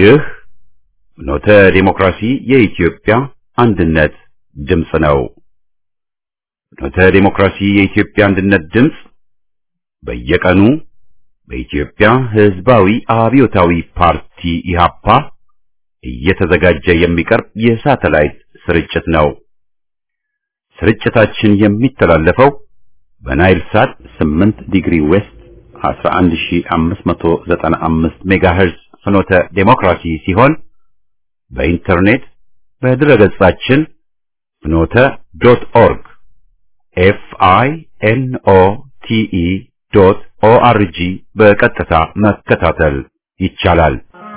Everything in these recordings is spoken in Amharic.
ይህ ኖተ ዴሞክራሲ የኢትዮጵያ አንድነት ድምፅ ነው። ኖተ ዴሞክራሲ የኢትዮጵያ አንድነት ድምፅ በየቀኑ በኢትዮጵያ ሕዝባዊ አብዮታዊ ፓርቲ ኢህአፓ እየተዘጋጀ የሚቀርብ የሳተላይት ስርጭት ነው። ስርጭታችን የሚተላለፈው በናይል ሳት 8 ዲግሪ ዌስት 11595 ሜጋሄርዝ ፍኖተ ዴሞክራሲ ሲሆን በኢንተርኔት በድረገጻችን ፍኖተ ዶት ኦርግ ኤፍ አይ ኤን ኦ ቲ ኢ ዶት ኦ አር ጂ በቀጥታ መከታተል ይቻላል።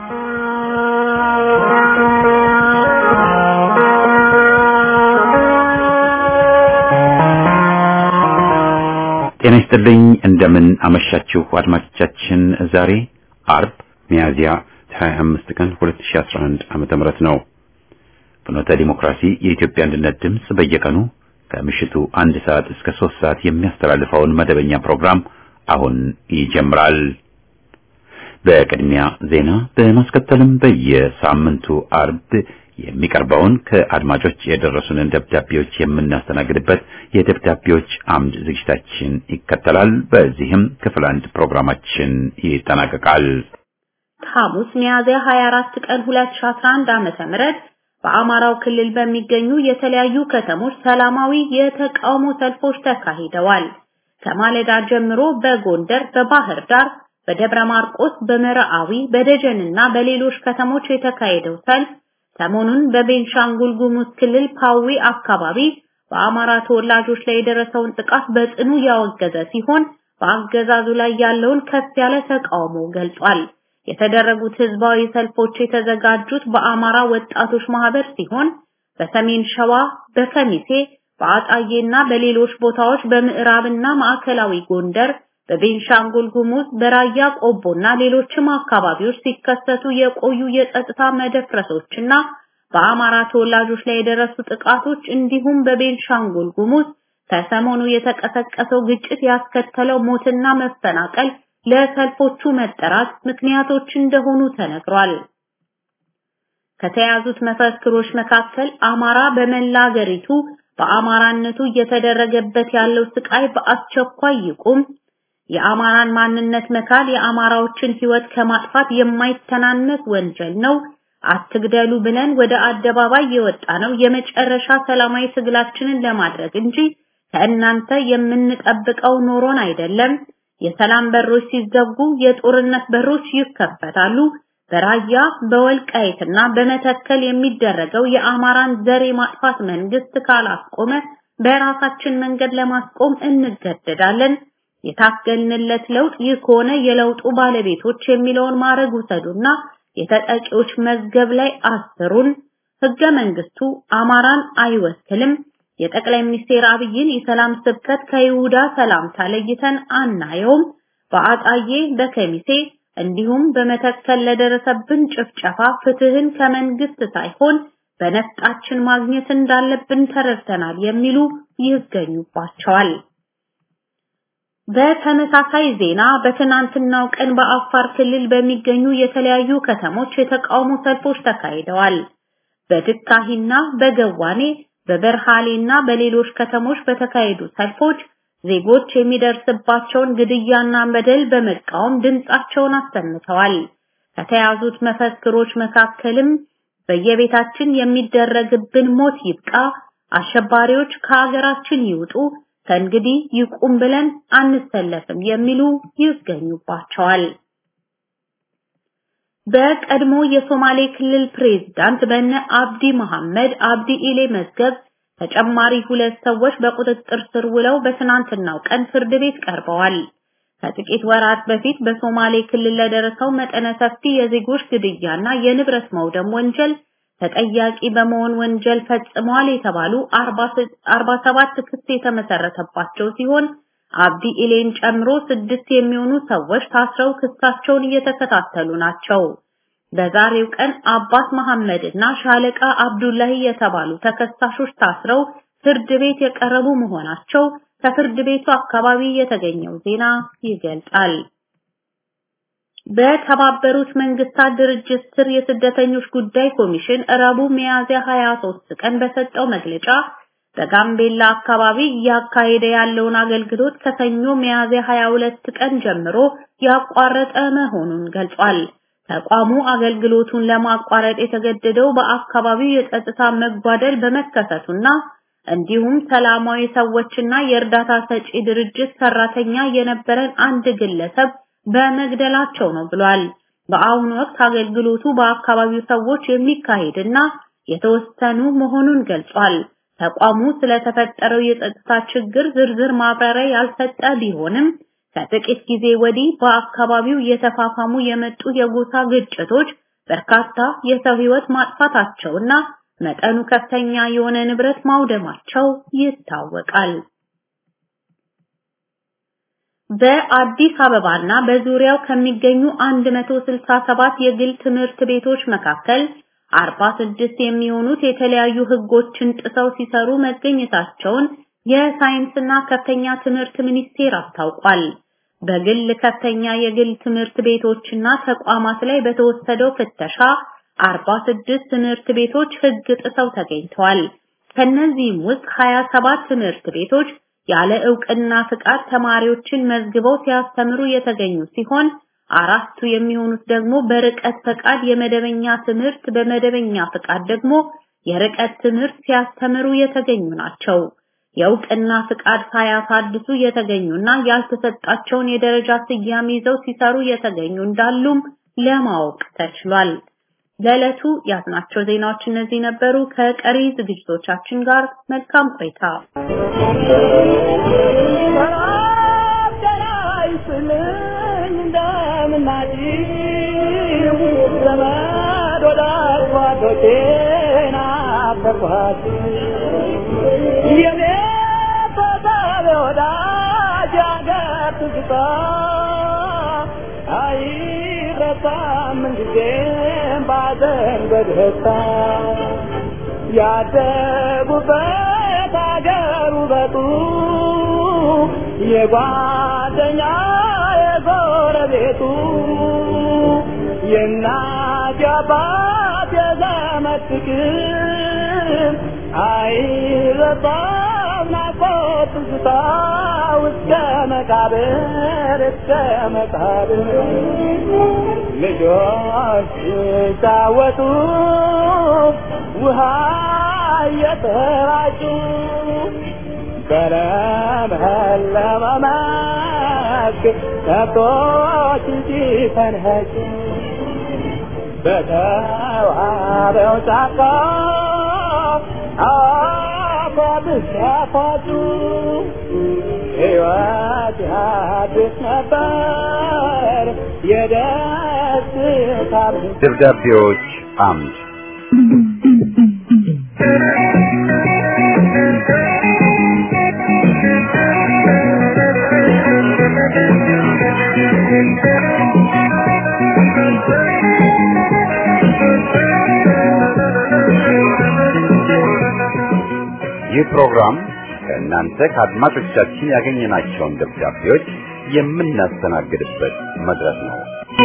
ጤና ይስጥልኝ። እንደምን አመሻችሁ አድማጮቻችን። ዛሬ አርብ ሚያዝያ 25 ቀን 2011 ዓመተ ምህረት ነው። ፍኖተ ዲሞክራሲ የኢትዮጵያ አንድነት ድምፅ በየቀኑ ከምሽቱ አንድ ሰዓት እስከ ሶስት ሰዓት የሚያስተላልፈውን መደበኛ ፕሮግራም አሁን ይጀምራል። በቅድሚያ ዜና በማስከተልም በየሳምንቱ አርብ የሚቀርበውን ከአድማጮች የደረሱንን ደብዳቤዎች የምናስተናግድበት የደብዳቤዎች አምድ ዝግጅታችን ይከተላል። በዚህም ክፍል አንድ ፕሮግራማችን ይጠናቀቃል። ሐሙስ ሚያዝያ 24 ቀን 2011 ዓመተ ምህረት በአማራው ክልል በሚገኙ የተለያዩ ከተሞች ሰላማዊ የተቃውሞ ሰልፎች ተካሂደዋል። ከማለዳ ጀምሮ በጎንደር፣ በባህር ዳር፣ በደብረ ማርቆስ፣ በመርአዊ፣ በደጀንና በሌሎች ከተሞች የተካሄደው ሰልፍ ሰሞኑን በቤንሻንጉል ጉሙዝ ክልል ፓዊ አካባቢ በአማራ ተወላጆች ላይ የደረሰውን ጥቃት በጽኑ ያወገዘ ሲሆን በአገዛዙ ላይ ያለውን ከፍ ያለ ተቃውሞ ገልጿል። የተደረጉት ህዝባዊ ሰልፎች የተዘጋጁት በአማራ ወጣቶች ማህበር ሲሆን በሰሜን ሸዋ፣ በከሚሴ፣ በአጣዬና በሌሎች ቦታዎች በምዕራብና ማዕከላዊ ጎንደር በቤንሻንጉል ጉሙዝ በራያ ቆቦና ሌሎችም አካባቢዎች ሲከሰቱ የቆዩ የጸጥታ መደፍረሶችና በአማራ ተወላጆች ላይ የደረሱ ጥቃቶች እንዲሁም በቤንሻንጉል ጉሙዝ ከሰሞኑ የተቀሰቀሰው ግጭት ያስከተለው ሞትና መፈናቀል ለሰልፎቹ መጠራት ምክንያቶች እንደሆኑ ተነግሯል። ከተያዙት መፈክሮች መካከል አማራ በመላ አገሪቱ በአማራነቱ እየተደረገበት ያለው ስቃይ በአስቸኳይ ይቁም፣ የአማራን ማንነት መካድ የአማራዎችን ህይወት ከማጥፋት የማይተናነስ ወንጀል ነው፣ አትግደሉ ብለን ወደ አደባባይ የወጣ ነው የመጨረሻ ሰላማዊ ትግላችንን ለማድረግ እንጂ ከእናንተ የምንጠብቀው ኖሮን አይደለም። የሰላም በሮች ሲዘጉ የጦርነት በሮች ይከፈታሉ። በራያ በወልቃይትና በመተከል የሚደረገው የአማራን ዘር የማጥፋት መንግስት ካላስቆመ በራሳችን መንገድ ለማስቆም እንገደዳለን። የታገልንለት ለውጥ ይህ ከሆነ የለውጡ ባለቤቶች የሚለውን ማድረግ ውሰዱና የተጠቂዎች መዝገብ ላይ አስሩን። ህገ መንግስቱ አማራን አይወክልም። የጠቅላይ ሚኒስቴር አብይን የሰላም ስብከት ከይሁዳ ሰላምታ ለይተን አናየውም። በአጣዬ በከሚሴ እንዲሁም በመተከል ለደረሰብን ጭፍጨፋ ፍትህን ከመንግስት ሳይሆን በነፍጣችን ማግኘት እንዳለብን ተረድተናል የሚሉ ይገኙባቸዋል። በተመሳሳይ ዜና በትናንትናው ቀን በአፋር ክልል በሚገኙ የተለያዩ ከተሞች የተቃውሞ ሰልፎች ተካሂደዋል። በድካሂና በገዋኔ በበርሃሌና በሌሎች ከተሞች በተካሄዱ ሰልፎች ዜጎች የሚደርስባቸውን ግድያና በደል በመቃወም ድምጻቸውን አሰምተዋል። ከተያዙት መፈክሮች መካከልም በየቤታችን የሚደረግብን ሞት ይብቃ፣ አሸባሪዎች ከሀገራችን ይውጡ፣ ከእንግዲህ ይቁም ብለን አንሰለፍም የሚሉ ይገኙባቸዋል። በቀድሞ የሶማሌ ክልል ፕሬዝዳንት በነ አብዲ መሐመድ አብዲ ኢሌ መዝገብ ተጨማሪ ሁለት ሰዎች በቁጥጥር ስር ውለው በትናንትናው ቀን ፍርድ ቤት ቀርበዋል። ከጥቂት ወራት በፊት በሶማሌ ክልል ለደረሰው መጠነ ሰፊ የዜጎች ግድያና የንብረት መውደም ወንጀል ተጠያቂ በመሆን ወንጀል ፈጽመዋል የተባሉ 47 ክስ የተመሰረተባቸው ሲሆን አብዲ ኢሌን ጨምሮ ስድስት የሚሆኑ ሰዎች ታስረው ክሳቸውን እየተከታተሉ ናቸው። በዛሬው ቀን አባስ መሐመድ እና ሻለቃ አብዱላሂ የተባሉ ተከሳሾች ታስረው ፍርድ ቤት የቀረቡ መሆናቸው ከፍርድ ቤቱ አካባቢ የተገኘው ዜና ይገልጻል። በተባበሩት መንግስታት ድርጅት ስር የስደተኞች ጉዳይ ኮሚሽን ረቡዕ ሚያዝያ 23 ቀን በሰጠው መግለጫ በጋምቤላ አካባቢ እያካሄደ ያለውን አገልግሎት ከሰኞ ሚያዝያ 22 ቀን ጀምሮ ያቋረጠ መሆኑን ገልጿል። ተቋሙ አገልግሎቱን ለማቋረጥ የተገደደው በአካባቢው የጸጥታ መጓደል በመከሰቱና እንዲሁም ሰላማዊ ሰዎችና የእርዳታ ሰጪ ድርጅት ሰራተኛ የነበረን አንድ ግለሰብ በመግደላቸው ነው ብሏል። በአሁኑ ወቅት አገልግሎቱ በአካባቢው ሰዎች የሚካሄድና የተወሰኑ መሆኑን ገልጿል። ተቋሙ ስለተፈጠረው የጸጥታ ችግር ዝርዝር ማብራሪያ ያልሰጠ ቢሆንም ከጥቂት ጊዜ ወዲህ በአካባቢው እየተፋፋሙ የመጡ የጎሳ ግጭቶች በርካታ የሰው ሕይወት ማጥፋታቸውና መጠኑ ከፍተኛ የሆነ ንብረት ማውደማቸው ይታወቃል። በአዲስ አበባና በዙሪያው ከሚገኙ 167 የግል ትምህርት ቤቶች መካከል 46 የሚሆኑት የተለያዩ ሕጎችን ጥሰው ሲሰሩ መገኘታቸውን የሳይንስና ከፍተኛ ትምህርት ሚኒስቴር አስታውቋል። በግል ከፍተኛ የግል ትምህርት ቤቶችና ተቋማት ላይ በተወሰደው ፍተሻ 46 ትምህርት ቤቶች ሕግ ጥሰው ተገኝተዋል። ከነዚህም ውስጥ 27 ትምህርት ቤቶች ያለ ዕውቅና ፍቃድ ተማሪዎችን መዝግበው ሲያስተምሩ የተገኙ ሲሆን አራቱ የሚሆኑት ደግሞ በርቀት ፈቃድ የመደበኛ ትምህርት በመደበኛ ፍቃድ ደግሞ የርቀት ትምህርት ሲያስተምሩ የተገኙ ናቸው። የእውቅና ፍቃድ ሳያሳድሱ የተገኙና ያልተሰጣቸውን የደረጃ ስያሜ ይዘው ሲሰሩ የተገኙ እንዳሉም ለማወቅ ተችሏል። ለዕለቱ ያዝናቸው ዜናዎች እነዚህ ነበሩ። ከቀሪ ዝግጅቶቻችን ጋር መልካም ቆይታ። በደስታ ያደጉበት አገር ውበቱ የጓደኛ የጎረቤቱ የእናት የአባት የዘመድ ፍቅር አይረሳም ናፍቆት ትዝታ እስከ መቃብር እስከ መቃብር ልጆች ሲጫወቱ ውሃ እየተራጩ በለመለመ መስክ ከብቶች ሲፈንኸጩ በተዋበው ጫካ አፏብስ ያፏጩ ሕይወት ያድስ ነበር የደስታ ደብዳቤዎች አምድ ይህ ፕሮግራም ከእናንተ ከአድማጮቻችን ያገኘናቸውን ደብዳቤዎች የምናስተናግድበት መድረክ ነው።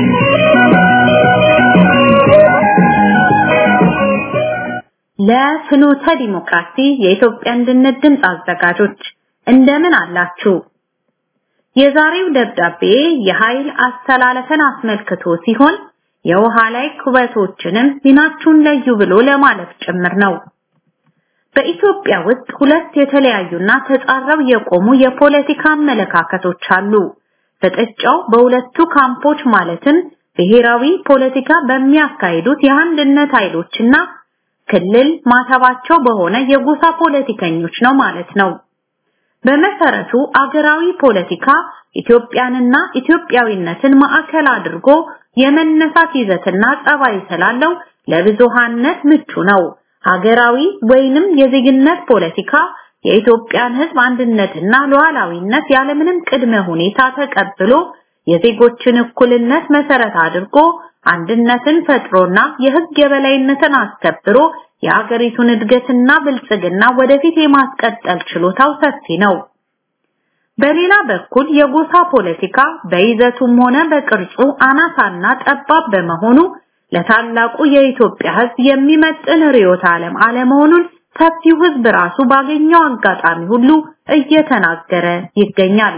ለፍኖተ ዲሞክራሲ የኢትዮጵያ አንድነት ድምፅ አዘጋጆች እንደምን አላችሁ? የዛሬው ደብዳቤ የኃይል አስተላለፈን አስመልክቶ ሲሆን የውሃ ላይ ኩበቶችንም ሚናችሁን ለዩ ብሎ ለማለት ጭምር ነው። በኢትዮጵያ ውስጥ ሁለት የተለያዩና ተጻረው የቆሙ የፖለቲካ አመለካከቶች አሉ። ፍጥጫው በሁለቱ ካምፖች ማለትም ብሔራዊ ፖለቲካ በሚያካሂዱት የአንድነት ኃይሎችና ክልል ማተባቸው በሆነ የጎሳ ፖለቲከኞች ነው ማለት ነው። በመሰረቱ አገራዊ ፖለቲካ ኢትዮጵያንና ኢትዮጵያዊነትን ማዕከል አድርጎ የመነሳት ይዘትና ጸባይ ስላለው ለብዙሃነት ምቹ ነው። ሀገራዊ ወይንም የዜግነት ፖለቲካ የኢትዮጵያን ሕዝብ አንድነትና ሉዓላዊነት ያለምንም ቅድመ ሁኔታ ተቀብሎ የዜጎችን እኩልነት መሰረት አድርጎ አንድነትን ፈጥሮና የሕግ የበላይነትን አስከብሮ የአገሪቱን እድገትና ብልጽግና ወደፊት የማስቀጠል ችሎታው ሰፊ ነው። በሌላ በኩል የጎሳ ፖለቲካ በይዘቱም ሆነ በቅርጹ አናሳና ጠባብ በመሆኑ ለታላቁ የኢትዮጵያ ሕዝብ የሚመጥን ርዕዮተ ዓለም አለመሆኑን ሰፊው ሕዝብ ራሱ ባገኘው አጋጣሚ ሁሉ እየተናገረ ይገኛል።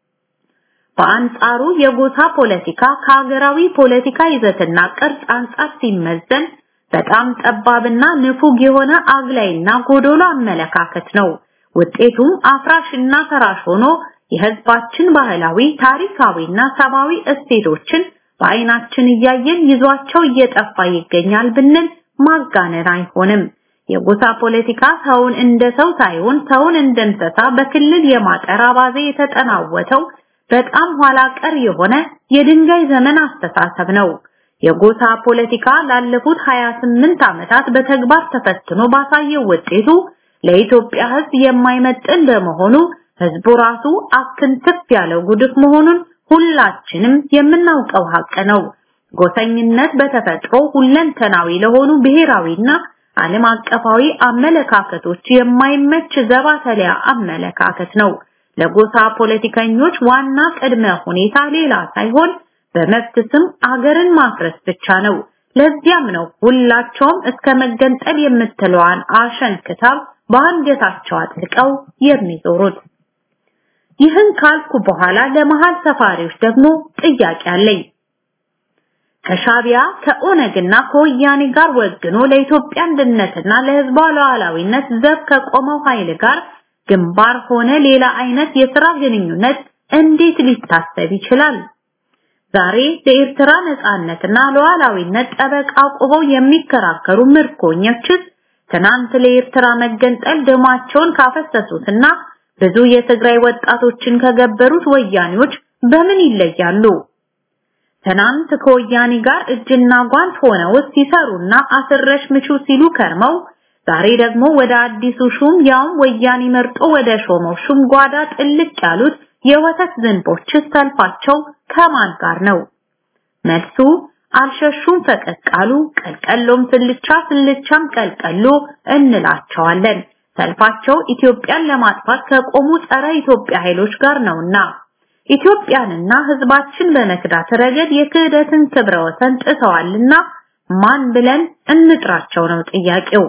በአንጻሩ የጎሳ ፖለቲካ ከሀገራዊ ፖለቲካ ይዘትና ቅርጽ አንጻር ሲመዘን በጣም ጠባብና ንፉግ የሆነ አግላይና ጎዶሎ አመለካከት ነው። ውጤቱም አፍራሽና ፈራሽ ሆኖ የህዝባችን ባህላዊ ታሪካዊና ሰብአዊ እሴቶችን በአይናችን እያየን ይዟቸው እየጠፋ ይገኛል ብንል ማጋነን አይሆንም። የጎሳ ፖለቲካ ሰውን እንደ ሰው ሳይሆን ሰውን እንደ እንስሳ በክልል የማጠር አባዜ የተጠናወተው በጣም ኋላ ቀር የሆነ የድንጋይ ዘመን አስተሳሰብ ነው። የጎሳ ፖለቲካ ላለፉት 28 ዓመታት በተግባር ተፈትኖ ባሳየው ውጤቱ ለኢትዮጵያ ህዝብ የማይመጥን በመሆኑ ህዝቡ ራሱ አክንትፍ ያለው ጉድፍ መሆኑን ሁላችንም የምናውቀው ሀቅ ነው። ጎሰኝነት በተፈጥሮ ሁለንተናዊ ለሆኑ ብሔራዊና ዓለም አቀፋዊ አመለካከቶች የማይመች ዘባተሊያ አመለካከት ነው። ለጎሳ ፖለቲከኞች ዋና ቅድመ ሁኔታ ሌላ ሳይሆን በመብት ስም አገርን ማፍረስ ብቻ ነው። ለዚያም ነው ሁላቸውም እስከ መገንጠል የምትለዋን አሸን ክታብ በአንገታቸው አጥልቀው የሚዞሩት። ይህን ካልኩ በኋላ ለመሃል ሰፋሪዎች ደግሞ ጥያቄ አለኝ። ከሻቢያ ከኦነግና ከወያኔ ጋር ወግኖ ለኢትዮጵያ አንድነትና ለህዝቧ ሉዓላዊነት ዘብ ከቆመው ኃይል ጋር ግንባር ሆነ ሌላ አይነት የሥራ ግንኙነት እንዴት ሊታሰብ ይችላል? ዛሬ ለኤርትራ ነጻነትና ሉዓላዊነት ጠበቃ ቆመው የሚከራከሩ ምርኮኞችስ ትናንት ለኤርትራ መገንጠል ደማቸውን ካፈሰሱትና ብዙ የትግራይ ወጣቶችን ከገበሩት ወያኔዎች በምን ይለያሉ? ትናንት ከወያኔ ጋር እጅና ጓንት ሆነው ሲሰሩና አስረሽ ምቹ ሲሉ ከርመው ዛሬ ደግሞ ወደ አዲሱ ሹም ያውም ወያኔ መርጦ ወደ ሾመው ሹም ጓዳ ጥልቅ ያሉት የወተት ዝንቦች ሰልፋቸው ከማን ጋር ነው? መልሱ አልሸሹም ፈቀቅ አሉ፣ ቀልቀሎም ስልቻ ስልቻም ቀልቀሎ እንላቸዋለን። ሰልፋቸው ኢትዮጵያን ለማጥፋት ከቆሙ ጸረ ኢትዮጵያ ኃይሎች ጋር ነውና ኢትዮጵያንና ህዝባችን በመክዳት ረገድ የክህደትን ክብረ ወሰን ጥሰዋልና ማን ብለን እንጥራቸው ነው ጥያቄው።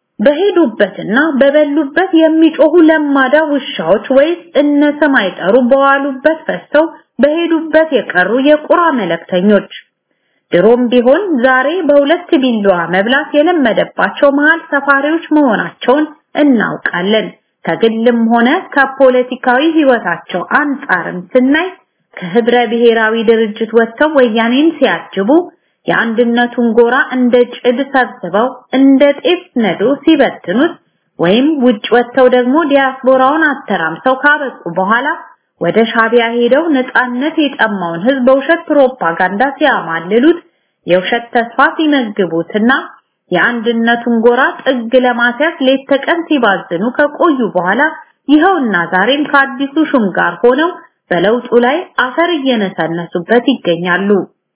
በሄዱበትና በበሉበት የሚጮሁ ለማዳ ውሻዎች ወይስ እነ ስም አይጠሩ በዋሉበት ፈሰው በሄዱበት የቀሩ የቁራ መለክተኞች? ድሮም ቢሆን ዛሬ በሁለት ቢላዋ መብላት የለመደባቸው መሃል ሰፋሪዎች መሆናቸውን እናውቃለን። ከግልም ሆነ ከፖለቲካዊ ህይወታቸው አንጻርም ስናይ ከህብረ ብሔራዊ ድርጅት ወጥተው ወያኔን ሲያጅቡ የአንድነቱን ጎራ እንደ ጭድ ሰብስበው እንደ ጤፍ ነዶ ሲበትኑት ወይም ውጭ ወጥተው ደግሞ ዲያስፖራውን አተራምሰው ካበቁ በኋላ ወደ ሻቢያ ሄደው ነፃነት የጠማውን ህዝብ በውሸት ፕሮፓጋንዳ ሲያማልሉት የውሸት ተስፋ ሲመግቡትና የአንድነቱን ጎራ ጥግ ለማስያዝ ሌት ተቀን ሲባዝኑ ከቆዩ በኋላ ይኸውና ዛሬም ከአዲሱ ሹም ጋር ሆነው በለውጡ ላይ አፈር እየነሰነሱበት ይገኛሉ።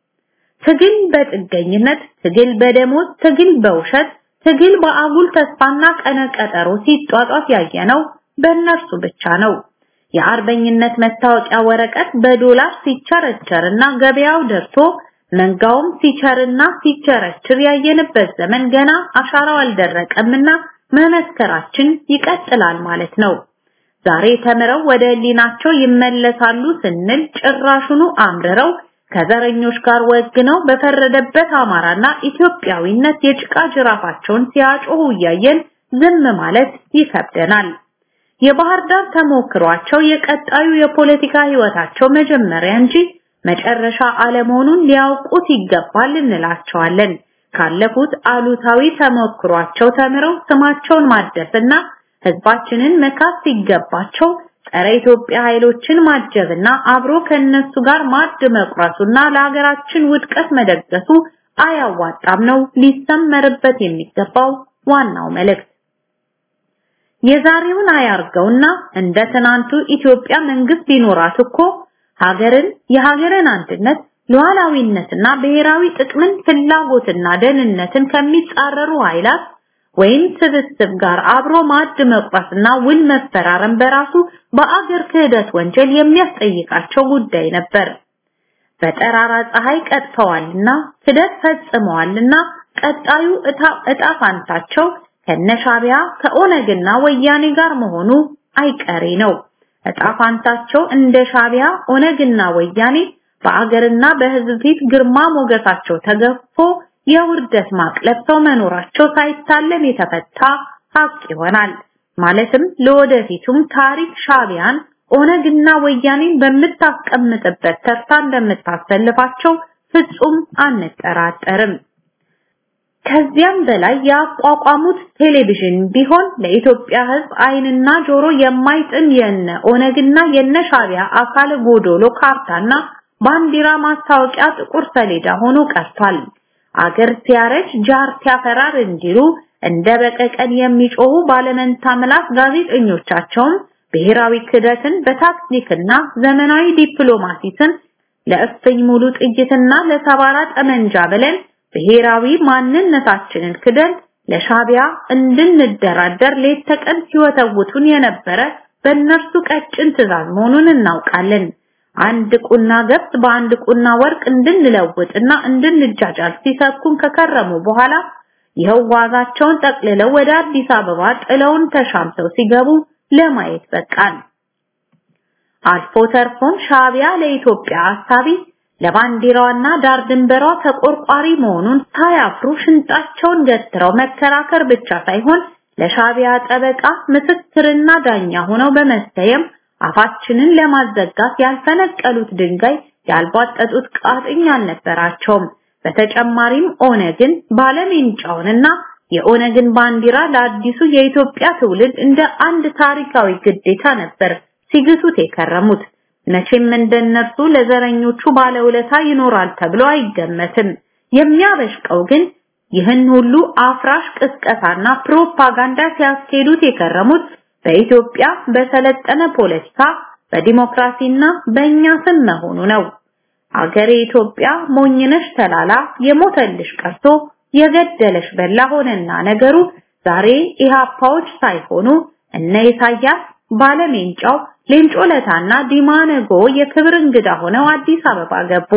ትግል በጥገኝነት፣ ትግል በደሞዝ፣ ትግል በውሸት፣ ትግል በአጉል ተስፋና ቀነ ቀጠሮ ሲጧጧፍ ያየነው በእነርሱ ብቻ ነው። የአርበኝነት መታወቂያ ወረቀት በዶላር ሲቸረቸርና ገበያው ደርቶ መንጋውም ሲቸርና ሲቸረችር ያየንበት ዘመን ገና አሻራው አልደረቀምና መመስከራችን ይቀጥላል ማለት ነው። ዛሬ ተምረው ወደ ህሊናቸው ይመለሳሉ ስንል ጭራሹኑ አምርረው ከዘረኞች ጋር ወግነው በፈረደበት አማራና ኢትዮጵያዊነት የጭቃ ጅራፋቸውን ሲያጮሁ እያየን ዝም ማለት ይከብደናል። የባህር ዳር ተሞክሯቸው የቀጣዩ የፖለቲካ ህይወታቸው መጀመሪያ እንጂ መጨረሻ አለመሆኑን ሊያውቁት ይገባል እንላቸዋለን። ካለፉት አሉታዊ ተሞክሯቸው ተምረው ስማቸውን ማደስና ህዝባችንን መካስ ሲገባቸው ጸረ ኢትዮጵያ ኃይሎችን ማጀብና አብሮ ከነሱ ጋር ማድ መቁረሱና ለሀገራችን ውድቀት መደገሱ አያዋጣም ነው ሊሰመርበት የሚገባው ዋናው መልእክት። የዛሬውን አያርገውና እንደ ትናንቱ ኢትዮጵያ መንግስት ቢኖራት እኮ ሀገርን የሀገርን አንድነት ሉዓላዊነትና ብሔራዊ ጥቅምን ፍላጎትና ደህንነትን ከሚጻረሩ ኃይላት ወይም ስብስብ ጋር አብሮ ማዕድ መቁረስና ውል መፈራረም በራሱ በአገር ክህደት ወንጀል የሚያስጠይቃቸው ጉዳይ ነበር። በጠራራ ፀሐይ ቀጥፈዋልና ክህደት ፈጽመዋልና ቀጣዩ እጣ እጣ ፋንታቸው ከነሻቢያ ከኦነግና ወያኔ ጋር መሆኑ አይቀሬ ነው። እጣ ፋንታቸው እንደ ሻቢያ ኦነግና ወያኔ በአገርና በሕዝብ ፊት ግርማ ሞገሳቸው ተገፎ የውርደት ማቅ ለብሰው መኖራቸው ሳይታለም የተፈታ ሀቅ ይሆናል። ማለትም ለወደፊቱም ታሪክ ሻቢያን ኦነግና ወያኔን በምታስቀምጥበት ተርታ እንደምታሰልፋቸው ፍጹም አንጠራጠርም። ከዚያም በላይ ያቋቋሙት ቴሌቪዥን ቢሆን ለኢትዮጵያ ሕዝብ ዓይንና ጆሮ የማይጥም የነ ኦነግና የነ ሻቢያ አካል ጎዶሎ ካርታና ባንዲራ ማስታወቂያ ጥቁር ሰሌዳ ሆኖ ቀርቷል። አገር ሲያረጅ ጃር ሲያፈራር እንዲሉ እንደ በቀቀን የሚጮሁ ባለመንታ ምላስ ጋዜጠኞቻቸውም ብሔራዊ ክደትን በታክቲክና ዘመናዊ ዲፕሎማሲስን ለእፍኝ ሙሉ ጥይትና ለሰባራ ጠመንጃ ብለን ብሔራዊ ማንነታችንን ክደን ለሻቢያ እንድንደራደር ሌት ተቀን ሲወተውቱን የነበረ በእነርሱ ቀጭን ትዕዛዝ መሆኑን እናውቃለን። አንድ ቁና ገብስ በአንድ ቁና ወርቅ እንድንለውጥና እንድንጃጃል ሲሰብኩን ከከረሙ በኋላ ይኸው ዋዛቸውን ጠቅልለው ወደ አዲስ አበባ ጥለውን ተሻምተው ሲገቡ ለማየት በቃን። አልፎ ተርፎም ሻቢያ ለኢትዮጵያ አሳቢ ለባንዲራዋና ዳር ድንበሯ ተቆርቋሪ መሆኑን ሳያፍሩ ሽንጣቸውን ገትረው መከራከር ብቻ ሳይሆን ለሻቢያ ጠበቃ ምስክርና ዳኛ ሆነው በመሰየም አፋችንን ለማዘጋት ያልፈነቀሉት ድንጋይ ያልቧጠጡት ቃጥኝ አልነበራቸውም። በተጨማሪም ኦነግን ባለሜንጫውንና የኦነግን ባንዲራ ለአዲሱ የኢትዮጵያ ትውልድ እንደ አንድ ታሪካዊ ግዴታ ነበር ሲግሱት የከረሙት። መቼም እንደነርሱ ለዘረኞቹ ባለውለታ ይኖራል ተብሎ አይገመትም። የሚያበሽቀው ግን ይህን ሁሉ አፍራሽ ቅስቀሳና ፕሮፓጋንዳ ሲያስኬዱት የከረሙት በኢትዮጵያ በሰለጠነ ፖለቲካ በዲሞክራሲና በእኛ ስም መሆኑ ነው። አገሬ ኢትዮጵያ ሞኝነሽ ተላላ የሞተልሽ ቀርቶ የገደለሽ በላ ሆነና ነገሩ ዛሬ ኢሃፓዎች ሳይሆኑ እነ ኢሳያስ ባለሜንጫው ሌንጮ ለታና ዲማ ነጎ የክብር እንግዳ ሆነው አዲስ አበባ ገቡ።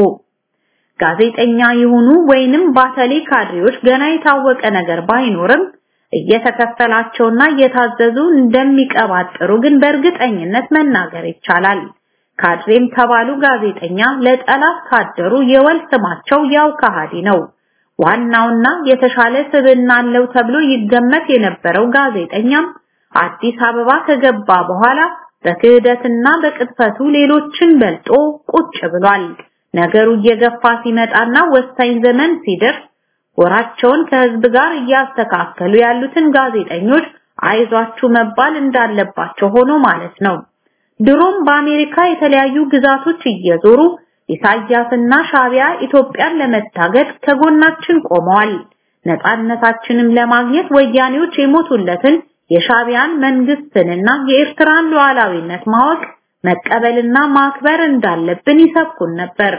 ጋዜጠኛ ይሁኑ ወይንም ባተሌ ካድሬዎች ገና የታወቀ ነገር ባይኖርም እየተከፈላቸውና እየታዘዙ እንደሚቀባጥሩ ግን በእርግጠኝነት መናገር ይቻላል። ካድሬም ተባሉ ጋዜጠኛ ለጠላት ካደሩ የወል ስማቸው ያው ከሃዲ ነው። ዋናውና የተሻለ ስብዕና አለው ተብሎ ይገመት የነበረው ጋዜጠኛም አዲስ አበባ ከገባ በኋላ በክህደትና በቅጥፈቱ ሌሎችን በልጦ ቁጭ ብሏል። ነገሩ እየገፋ ሲመጣና ወሳኝ ዘመን ሲደርስ ወራቸውን ከህዝብ ጋር እያስተካከሉ ያሉትን ጋዜጠኞች አይዟችሁ መባል እንዳለባቸው ሆኖ ማለት ነው። ድሮም በአሜሪካ የተለያዩ ግዛቶች እየዞሩ ኢሳያስና ሻቢያ ኢትዮጵያን ለመታገድ ከጎናችን ቆመዋል። ነፃነታችንም ለማግኘት ወያኔዎች የሞቱለትን የሻቢያን መንግስትንና የኤርትራን ሉዓላዊነት ማወቅ መቀበልና ማክበር እንዳለብን ይሰብኩን ነበር።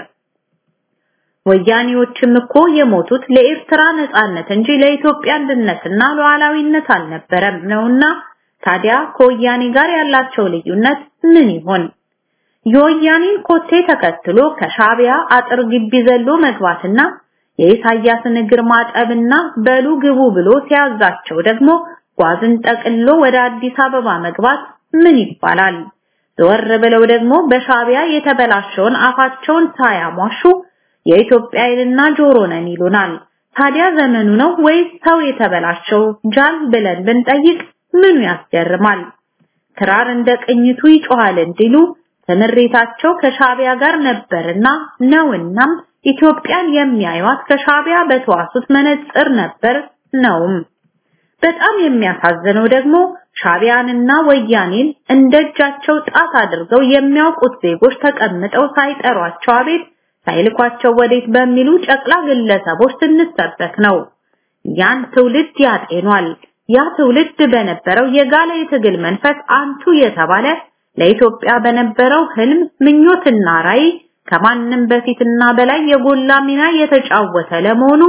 ወያኔዎችም እኮ የሞቱት ለኤርትራ ነፃነት እንጂ ለኢትዮጵያ አንድነትና ሉዓላዊነት አልነበረም ነውና ታዲያ ከወያኔ ጋር ያላቸው ልዩነት ምን ይሆን? የወያኔን ኮቴ ተከትሎ ከሻቢያ አጥር ግቢ ዘሎ መግባትና የኢሳያስን እግር ማጠብና በሉ ግቡ ብሎ ሲያዛቸው ደግሞ ጓዝን ጠቅሎ ወደ አዲስ አበባ መግባት ምን ይባላል? ዘወር ብለው ደግሞ በሻቢያ የተበላሸውን አፋቸውን ሳያሟሹ የኢትዮጵያ ዓይንና ጆሮ ነን ይሉናል። ታዲያ ዘመኑ ነው ወይስ ሰው የተበላሸው ጃል ብለን ብንጠይቅ ምኑ ያስገርማል? ክራር እንደ ቅኝቱ ይጮሃል እንዲሉ ትምሪታቸው ከሻቢያ ጋር ነበርና ነውናም ኢትዮጵያን የሚያዩት ከሻቢያ በተዋሱት መነጽር ነበር ነውም። በጣም የሚያሳዝነው ደግሞ ሻቢያንና ወያኔን እንደጃቸው ጣት አድርገው የሚያውቁት ዜጎች ተቀምጠው ሳይጠሯቸው አቤት ሳይልኳቸው ወዴት በሚሉ ጨቅላ ግለሰቦች ስንሰበክ ነው። ያን ትውልድ ያጤኗል። ያ ትውልድ በነበረው የጋለ የትግል መንፈስ አንቱ የተባለ ለኢትዮጵያ በነበረው ህልም ምኞትና ራዕይ ከማንም በፊትና በላይ የጎላ ሚና የተጫወተ ለመሆኑ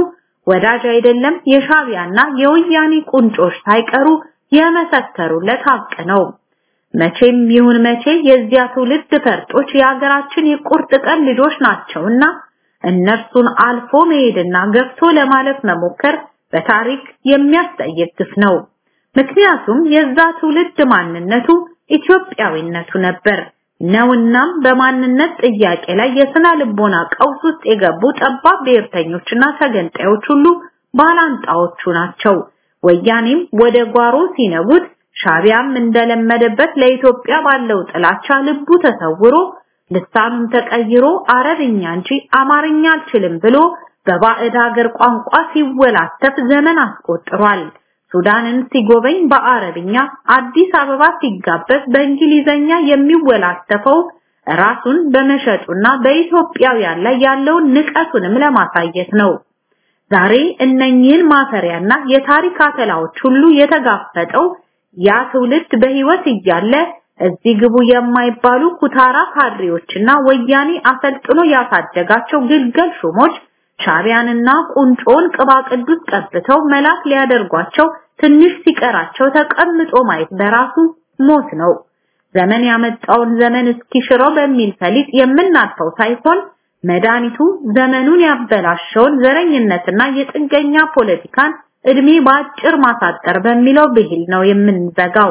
ወዳጅ አይደለም የሻቢያና የወያኔ ቁንጮች ሳይቀሩ የመሰከሩለት ሀቅ ነው። መቼም ይሁን መቼ የዚያ ትውልድ ፈርጦች የሀገራችን የቁርጥ ቀን ልጆች ናቸውና እነርሱን አልፎ መሄድና ገፍቶ ለማለፍ መሞከር በታሪክ የሚያስጠይቅ ግፍ ነው። ምክንያቱም የዛ ትውልድ ማንነቱ ኢትዮጵያዊነቱ ነበር ነውናም በማንነት ጥያቄ ላይ የስነ ልቦና ቀውስ ውስጥ የገቡ ጠባብ ብሔርተኞችና ተገንጣዮች ሁሉ ባላንጣዎቹ ናቸው። ወያኔም ወደ ጓሮ ሲነጉት ሻቢያም እንደለመደበት ለኢትዮጵያ ባለው ጥላቻ ልቡ ተሰውሮ ልሳኑም ተቀይሮ አረብኛ እንጂ አማርኛ አልችልም ብሎ በባዕድ ሀገር ቋንቋ ሲወላተፍ ዘመን አስቆጥሯል። ሱዳንን ሲጎበኝ በአረብኛ፣ አዲስ አበባ ሲጋበዝ በእንግሊዘኛ የሚወላተፈው ራሱን በመሸጡና በኢትዮጵያውያን ላይ ያለውን ንቀቱንም ለማሳየት ነው። ዛሬ እነኚህን ማፈሪያና የታሪክ አተላዎች ሁሉ የተጋፈጠው ያ ትውልድ በህይወት እያለ እዚህ ግቡ የማይባሉ ኩታራ ካድሬዎችና ወያኔ አሰልጥኖ ያሳደጋቸው ግልገል ሹሞች ሻቢያንና ቁንጮን ቅባ ቅዱስ ቀብተው መላክ ሊያደርጓቸው ትንሽ ሲቀራቸው ተቀምጦ ማየት በራሱ ሞት ነው። ዘመን ያመጣውን ዘመን እስኪሽረው በሚል ፈሊጥ የምናልፈው ሳይሆን መድኃኒቱ ዘመኑን ያበላሸውን ዘረኝነትና የጥገኛ ፖለቲካን እድሜ በአጭር ማሳጠር በሚለው ብሂል ነው የምንዘጋው።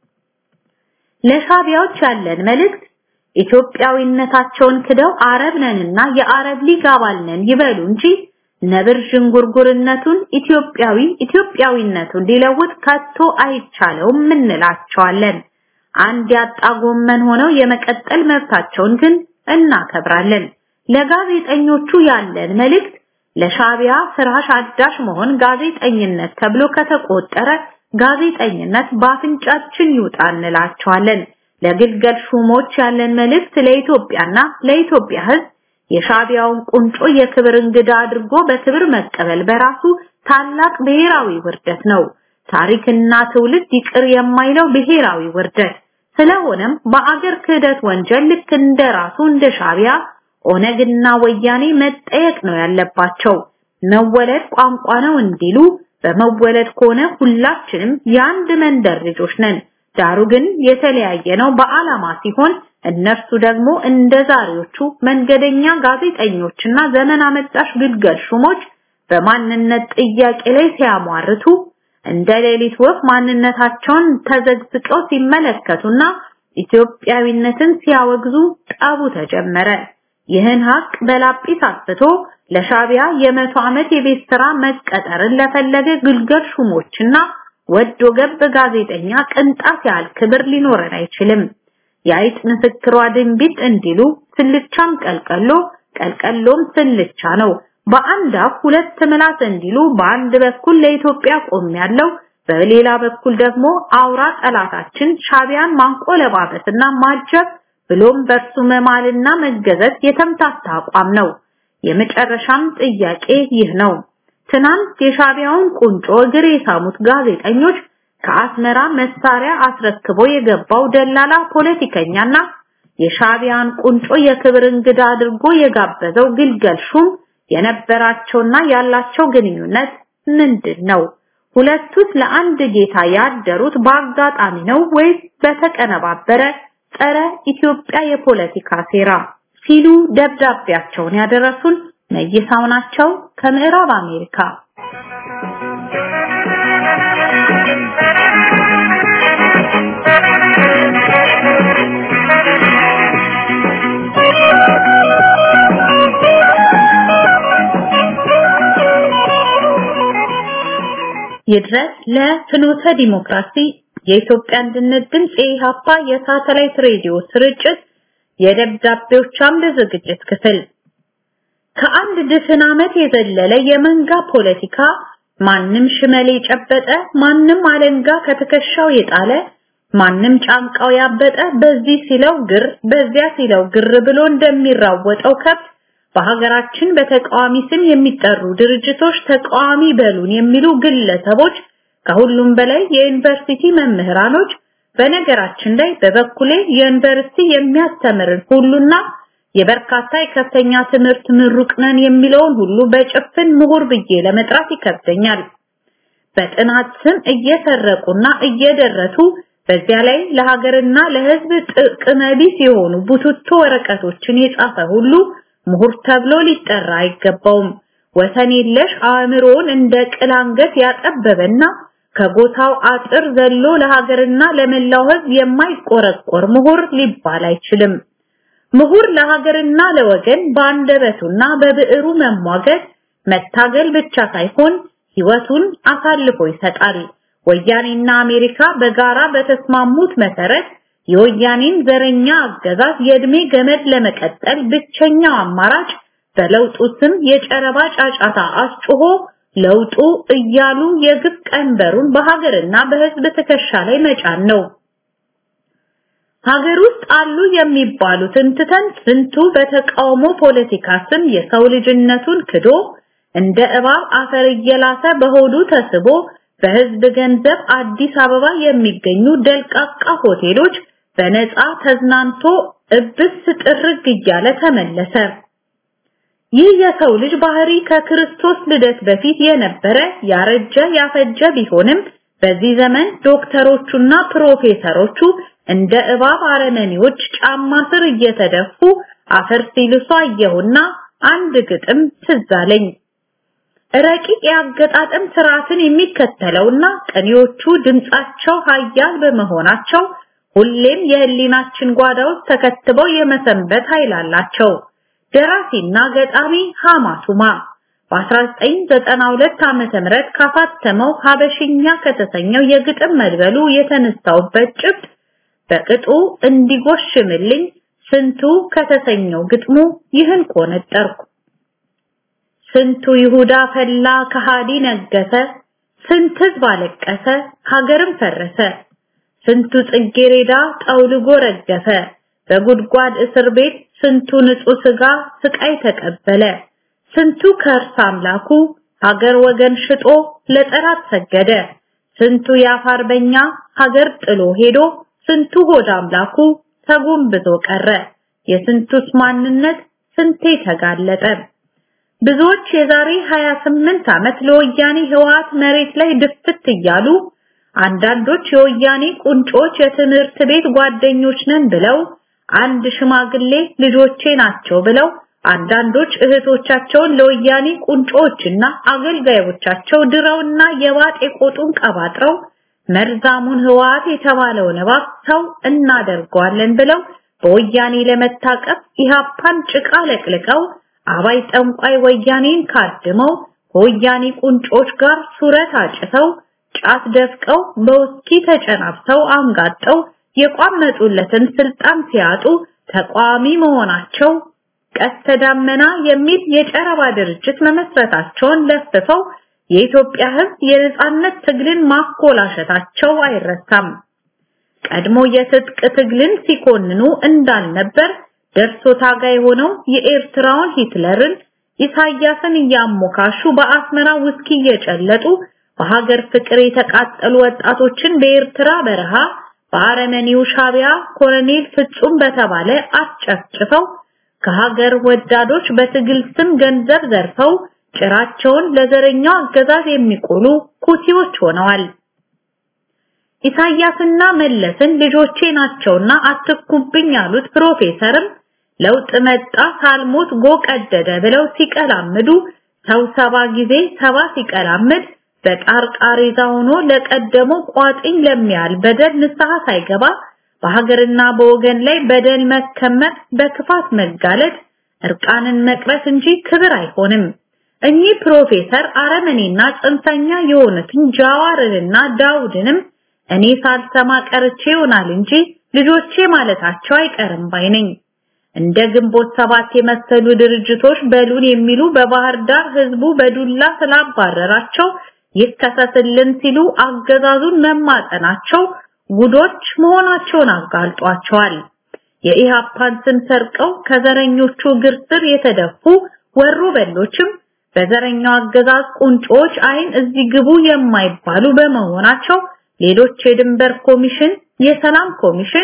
ለሻቢያዎች ያለን መልእክት ኢትዮጵያዊነታቸውን ክደው አረብ ነንና የአረብ ሊግ አባል ነን ይበሉ እንጂ ነብር ዥንጉርጉርነቱን ኢትዮጵያዊ ኢትዮጵያዊነቱን ሊለውጥ ከቶ አይቻለውም እንላቸዋለን። አንድ ያጣ ጎመን ሆነው የመቀጠል መብታቸውን ግን እናከብራለን። ለጋዜጠኞቹ ያለን መልእክት ለሻቢያ ፍራሽ አዳሽ መሆን ጋዜጠኝነት ተብሎ ከተቆጠረ ጋዜጠኝነት በአፍንጫችን ይውጣ እንላቸዋለን። ለግልገል ሹሞች ያለን መልእክት ለኢትዮጵያና ለኢትዮጵያ ሕዝብ የሻቢያውን ቁንጮ የክብር እንግዳ አድርጎ በክብር መቀበል በራሱ ታላቅ ብሔራዊ ውርደት ነው። ታሪክና ትውልድ ይቅር የማይለው ብሔራዊ ውርደት። ስለሆነም በአገር ክህደት ወንጀል ልክ እንደራሱ እንደ ሻቢያ ኦነግና ወያኔ መጠየቅ ነው ያለባቸው። መወለድ ቋንቋ ነው እንዲሉ በመወለድ ከሆነ ሁላችንም የአንድ መንደር ልጆች ነን። ዳሩ ግን የተለያየ ነው በዓላማ ሲሆን እነርሱ ደግሞ እንደ ዛሬዎቹ መንገደኛ ጋዜጠኞችና ዘመን አመጣሽ ግልገል ሹሞች በማንነት ጥያቄ ላይ ሲያሟርቱ እንደ ሌሊት ወፍ ማንነታቸውን ተዘግዝቀው ሲመለከቱና ኢትዮጵያዊነትን ሲያወግዙ ጠቡ ተጀመረ። ይህን ሀቅ በላጲስ አስፍቶ ለሻቢያ የመቶ ዓመት የቤት ስራ መቀጠርን ለፈለገ ግልገል ሹሞችና ወዶ ገብ ጋዜጠኛ ቅንጣት ያህል ክብር ሊኖረን አይችልም። የአይጥ ምስክሯ ድንቢጥ እንዲሉ ስልቻም ቀልቀሎ ቀልቀሎም ስልቻ ነው። በአንድ አፍ ሁለት ምላስ እንዲሉ በአንድ በኩል ለኢትዮጵያ ቆም ያለው በሌላ በኩል ደግሞ አውራ ጠላታችን ሻቢያን ማንቆለባበስና ማጀብ ብሎም በእርሱ መማልና መገዘት የተምታታ አቋም ነው። የመጨረሻም ጥያቄ ይህ ነው። ትናንት የሻቢያውን ቁንጮ እግር የሳሙት ጋዜጠኞች ከአስመራ መሳሪያ አስረክቦ የገባው ደላላ ፖለቲከኛና የሻቢያን ቁንጮ የክብር እንግዳ አድርጎ የጋበዘው ግልገል ሹም የነበራቸውና ያላቸው ግንኙነት ምንድን ነው? ሁለቱስ ለአንድ ጌታ ያደሩት በአጋጣሚ ነው ወይስ በተቀነባበረ ጸረ ኢትዮጵያ የፖለቲካ ሴራ ሲሉ ደብዳቤያቸውን ያደረሱን መይሳው ናቸው ከምዕራብ አሜሪካ። ይድረስ ለፍኖተ ዲሞክራሲ የኢትዮጵያ አንድነት ድምፅ የኢሃፓ የሳተላይት ሬዲዮ ስርጭት የደብዳቤዎች አምደ ዝግጅት ክፍል ከአንድ ድፍን ዓመት የዘለለ የመንጋ ፖለቲካ ማንም ሽመል የጨበጠ ማንም አለንጋ ከትከሻው የጣለ ማንም ጫንቃው ያበጠ በዚህ ሲለው ግር በዚያ ሲለው ግር ብሎ እንደሚራወጠው ከብት በሀገራችን በተቃዋሚ ስም የሚጠሩ ድርጅቶች ተቃዋሚ በሉን የሚሉ ግለሰቦች ከሁሉም በላይ የዩኒቨርሲቲ መምህራኖች በነገራችን ላይ በበኩሌ የዩኒቨርሲቲ የሚያስተምርን ሁሉና የበርካታ የከፍተኛ ትምህርት ምሩቅ ነን የሚለውን ሁሉ በጭፍን ምሁር ብዬ ለመጥራት ይከብደኛል። በጥናት ስም እየሰረቁና እየደረቱ በዚያ ላይ ለሀገርና ለሕዝብ ጥቅም ቢስ የሆኑ ቡትቶ ወረቀቶችን የጻፈ ሁሉ ምሁር ተብሎ ሊጠራ አይገባውም። ወሰን የለሽ አእምሮውን እንደ ቅል አንገት ያጠበበና ከጎታው አጥር ዘሎ ለሀገርና ለመላው ሕዝብ የማይቆረቆር ምሁር ሊባል አይችልም። ምሁር ለሀገርና ለወገን በአንደበቱና በብዕሩ መሟገት መታገል ብቻ ሳይሆን ሕይወቱን አሳልፎ ይሰጣል። ወያኔና አሜሪካ በጋራ በተስማሙት መሰረት የወያኔን ዘረኛ አገዛዝ የእድሜ ገመድ ለመቀጠል ብቸኛው አማራጭ በለውጡ ስም የጨረባ ጫጫታ አስጮሆ ለውጡ እያሉ የግፍ ቀንበሩን በሀገርና በሕዝብ ትከሻ ላይ መጫን ነው። ሀገር ውስጥ አሉ የሚባሉትን ትተን ስንቱ በተቃውሞ ፖለቲካ ስም የሰው ልጅነቱን ክዶ እንደ እባብ አፈር እየላሰ በሆዱ ተስቦ በህዝብ ገንዘብ አዲስ አበባ የሚገኙ ደልቃቃ ሆቴሎች በነፃ ተዝናንቶ እብስ ጥርግ እያለ ተመለሰ። ይህ የሰው ልጅ ባህሪ ከክርስቶስ ልደት በፊት የነበረ ያረጀ ያፈጀ ቢሆንም በዚህ ዘመን ዶክተሮቹና ፕሮፌሰሮቹ እንደ እባብ አረመኔዎች ጫማ ስር እየተደፉ አፈር ሲልሱ አየሁና አንድ ግጥም ትዝ አለኝ። ረቂቅ የአገጣጠም ስርዓትን የሚከተለውና ቀኒዎቹ ድምጻቸው ሀያል በመሆናቸው ሁሌም የህሊናችን ጓዳዎች ተከትበው የመሰንበት ኃይል አላቸው። ደራሲና ገጣሚ ሐማቱማ በ1992 ዓመተ ምህረት ካሳተመው ሀበሽኛ ከተሰኘው የግጥም መድበሉ የተነሳውበት ጭብጥ በቅጡ እንዲጎሽምልኝ ስንቱ ከተሰኘው ግጥሙ ይህን ቆነጠርኩ። ስንቱ ይሁዳ ፈላ ከሃዲ ነገሰ፣ ስንት ህዝብ አለቀሰ ሀገርም ፈረሰ፣ ስንቱ ጽጌሬዳ ጠውልጎ ረገፈ፣ በጉድጓድ እስር ቤት ስንቱ ንጹህ ስጋ ስቃይ ተቀበለ፣ ስንቱ ከእርስ አምላኩ ሀገር ወገን ሽጦ ለጠላት ሰገደ፣ ስንቱ የአፋርበኛ ሀገር ጥሎ ሄዶ ስንቱ ሆድ አምላኩ ተጎንብቶ ቀረ፣ የስንቱስ ማንነት ስንቴ ተጋለጠ። ብዙዎች የዛሬ 28 ዓመት ለወያኔ ህወሓት መሬት ላይ ድፍት እያሉ አንዳንዶች የወያኔ ቁንጮች የትምህርት ቤት ጓደኞች ነን ብለው አንድ ሽማግሌ ልጆቼ ናቸው ብለው አንዳንዶች እህቶቻቸውን ለወያኔ ቁንጮችና አገልጋዮቻቸው ድረውና የባጤ ቆጡን ቀባጥረው መርዛሙን ህወሓት የተባለውን እባብ ሰው እናደርገዋለን ብለው በወያኔ ለመታቀፍ ኢሃፓን ጭቃ ለቅልቀው አባይ ጠንቋይ ወያኔን ካድመው ከወያኔ ቁንጮች ጋር ሱረት አጭተው ጫት ደፍቀው በውስኪ ተጨናብተው አንጋጠው የቋመጡለትን ስልጣን ሲያጡ ተቋሚ መሆናቸው ቀስተ ዳመና የሚል የጨረባ ድርጅት መመስረታቸውን ለፍፈው የኢትዮጵያ ህዝብ የነጻነት ትግልን ማኮላሸታቸው አይረሳም። ቀድሞ የትጥቅ ትግልን ሲኮንኑ እንዳልነበር ደርሶ ታጋይ ሆነው የኤርትራውን ሂትለርን ኢሳያስን እያሞካሹ በአስመራ ውስኪ እየጨለጡ በሀገር ፍቅር የተቃጠሉ ወጣቶችን በኤርትራ በረሃ በአረመኔው ሻቢያ ኮሎኔል ፍጹም በተባለ አስጨፍጭፈው ከሀገር ወዳዶች በትግል ስም ገንዘብ ዘርፈው ጭራቸውን ለዘረኛው አገዛዝ የሚቆሉ ኩሲዎች ሆነዋል። ኢሳያስና መለስን ልጆቼ ናቸውና አትኩብኝ ያሉት ፕሮፌሰርም ለውጥ መጣ ሳልሞት ጎ ቀደደ ብለው ሲቀላምዱ ሰው ሰባ ጊዜ ሰባ ሲቀላምድ በጣር ቃሬዛ ሆኖ ለቀደመው ቋጥኝ ለሚያል በደል ንስሐ ሳይገባ በሀገርና በወገን ላይ በደል መከመር በክፋት መጋለጥ እርቃንን መቅረት እንጂ ክብር አይሆንም። እኚህ ፕሮፌሰር አረመኔና ጽንፈኛ የሆኑትን ጃዋርንና ዳውድንም እኔ ሳልሰማ ቀርቼ ይሆናል እንጂ ልጆቼ ማለታቸው አይቀርም ባይ ነኝ። እንደ ግንቦት ሰባት የመሰሉ ድርጅቶች በሉን የሚሉ በባህር ዳር ህዝቡ በዱላ ስላባረራቸው ይከሰስልን ሲሉ አገዛዙን መማጠናቸው ጉዶች መሆናቸውን አጋልጧቸዋል። የኢሃፓን ስም ሰርቀው ከዘረኞቹ እግር ስር የተደፉ ወሮ በሎችም በዘረኛው አገዛዝ ቁንጮች አይን እዚህ ግቡ የማይባሉ በመሆናቸው ሌሎች የድንበር ኮሚሽን፣ የሰላም ኮሚሽን፣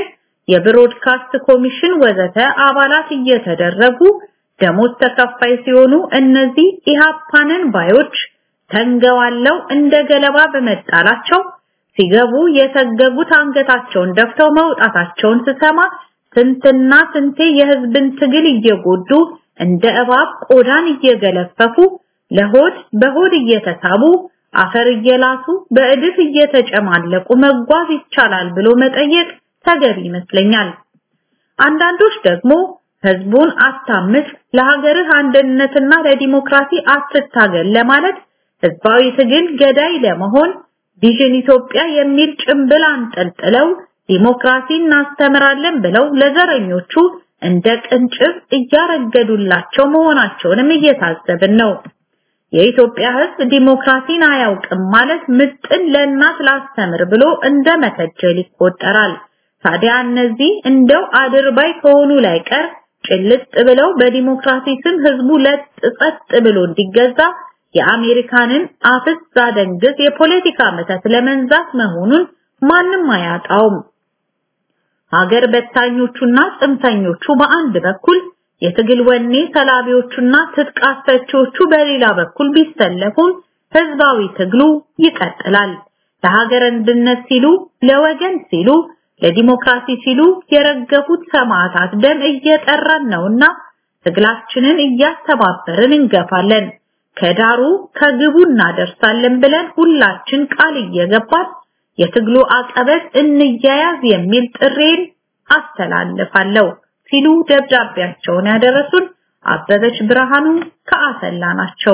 የብሮድካስት ኮሚሽን ወዘተ አባላት እየተደረጉ ደሞዝ ተከፋይ ሲሆኑ እነዚህ ኢሃፓንን ባዮች ተንገዋለው እንደ ገለባ በመጣላቸው ሲገቡ የተገጉት አንገታቸውን ደፍተው መውጣታቸውን ስሰማ ስንትና ስንቴ የህዝብን ትግል እየጎዱ እንደ እባብ ቆዳን እየገለፈፉ ለሆድ በሆድ እየተሳቡ አፈር እየላሱ በእድፍ እየተጨማለቁ መጓዝ ይቻላል ብሎ መጠየቅ ተገቢ ይመስለኛል። አንዳንዶች ደግሞ ህዝቡን አታምስ፣ ለሀገርህ አንድነትና ለዲሞክራሲ አትታገል ለማለት ህዝባዊ ትግል ገዳይ ለመሆን ቪዥን ኢትዮጵያ የሚል ጭምብል አንጠልጥለው ዲሞክራሲ እናስተምራለን ብለው ለዘረኞቹ እንደ ቅንጭብ እያረገዱላቸው መሆናቸውንም እየታዘብን ነው። የኢትዮጵያ ህዝብ ዲሞክራሲን አያውቅም ማለት ምጥን ለእናት ላስተምር ብሎ እንደ መከጀል ይቆጠራል። ታዲያ እነዚህ እንደው አድርባይ ከሆኑ ላይ ቀር ጭልጥ ብለው በዲሞክራሲ ስም ህዝቡ ለጥ ጸጥ ብሎ እንዲገዛ የአሜሪካንን አፍስ ዛደንግዝ የፖለቲካ መተት ለመንዛት መሆኑን ማንም አያጣውም። ሀገር በታኞቹና ጽንፈኞቹ በአንድ በኩል የትግል ወኔ ሰላቢዎቹና ትጥቅ አስፈቺዎቹ በሌላ በኩል ቢሰለፉም ህዝባዊ ትግሉ ይቀጥላል። ለሀገር አንድነት ሲሉ፣ ለወገን ሲሉ፣ ለዲሞክራሲ ሲሉ የረገፉት ሰማዕታት ደም እየጠራን ነውና ትግላችንን እያስተባበርን እንገፋለን። ከዳሩ ከግቡ እናደርሳለን ብለን ሁላችን ቃል እየገባን የትግሉ አቀበት እንያያዝ የሚል ጥሬን አስተላልፋለሁ ሲሉ ደብዳቤያቸውን ያደረሱን አበበች ብርሃኑ ከአሰላ ናቸው።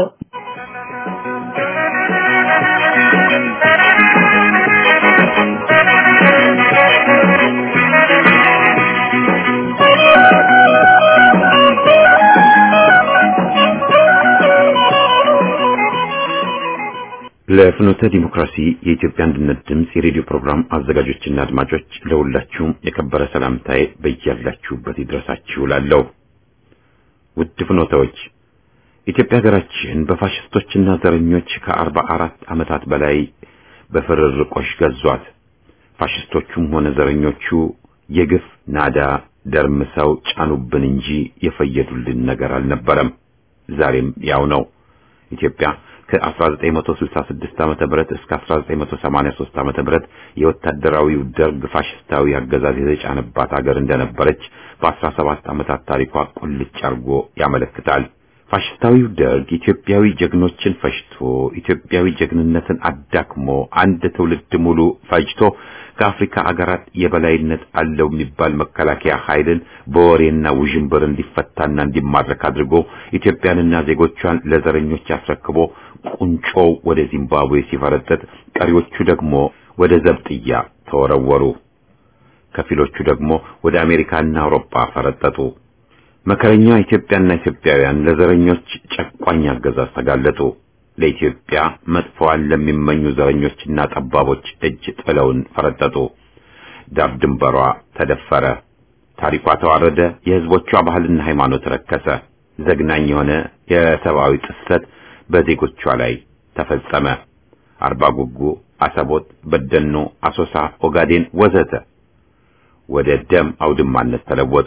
ለፍኖተ ዲሞክራሲ የኢትዮጵያ አንድነት ድምፅ የሬዲዮ ፕሮግራም አዘጋጆችና አድማጮች ለሁላችሁም የከበረ ሰላምታዬ በያላችሁበት ይድረሳችሁ እላለሁ። ውድ ፍኖተዎች፣ ኢትዮጵያ ሀገራችን በፋሽስቶችና ዘረኞች ከአርባ አራት ዓመታት በላይ በፍርርቆሽ ገዟት። ፋሽስቶቹም ሆነ ዘረኞቹ የግፍ ናዳ ደርምሰው ጫኑብን እንጂ የፈየዱልን ነገር አልነበረም። ዛሬም ያው ነው። ኢትዮጵያ ከ1966 ዓመተ ምህረት እስከ 1983 ዓመተ ምህረት የወታደራዊው ደርግ ፋሽስታዊ አገዛዝ የተጫነባት ሀገር እንደነበረች በ17 ዓመታት ታሪኳ ቁልጭ አርጎ ያመለክታል። ፋሽስታዊው ደርግ ኢትዮጵያዊ ጀግኖችን ፈጅቶ ኢትዮጵያዊ ጀግንነትን አዳክሞ አንድ ትውልድ ሙሉ ፈጅቶ ከአፍሪካ አገራት የበላይነት አለው የሚባል መከላከያ ኃይልን በወሬና ውዥንብር እንዲፈታና እንዲማረክ አድርጎ ኢትዮጵያንና ዜጎቿን ለዘረኞች አስረክቦ ቁንጮው ወደ ዚምባብዌ ሲፈረጠጥ፣ ቀሪዎቹ ደግሞ ወደ ዘብጥያ ተወረወሩ። ከፊሎቹ ደግሞ ወደ አሜሪካና አውሮፓ ፈረጠጡ። መከረኛ ኢትዮጵያና ኢትዮጵያውያን ለዘረኞች ጨቋኝ አገዛዝ ተጋለጡ። ለኢትዮጵያ መጥፎዋን ለሚመኙ ዘረኞችና ጠባቦች እጅ ጥለውን ፈረጠጡ። ዳር ድንበሯ ተደፈረ፣ ታሪኳ ተዋረደ፣ የሕዝቦቿ ባህልና ሃይማኖት ረከሰ። ዘግናኝ የሆነ የሰብአዊ ጥሰት በዜጎቿ ላይ ተፈጸመ። አርባ ጉጉ፣ አሰቦት፣ በደኖ፣ አሶሳ፣ ኦጋዴን ወዘተ ወደ ደም አውድማነት ተለወጡ።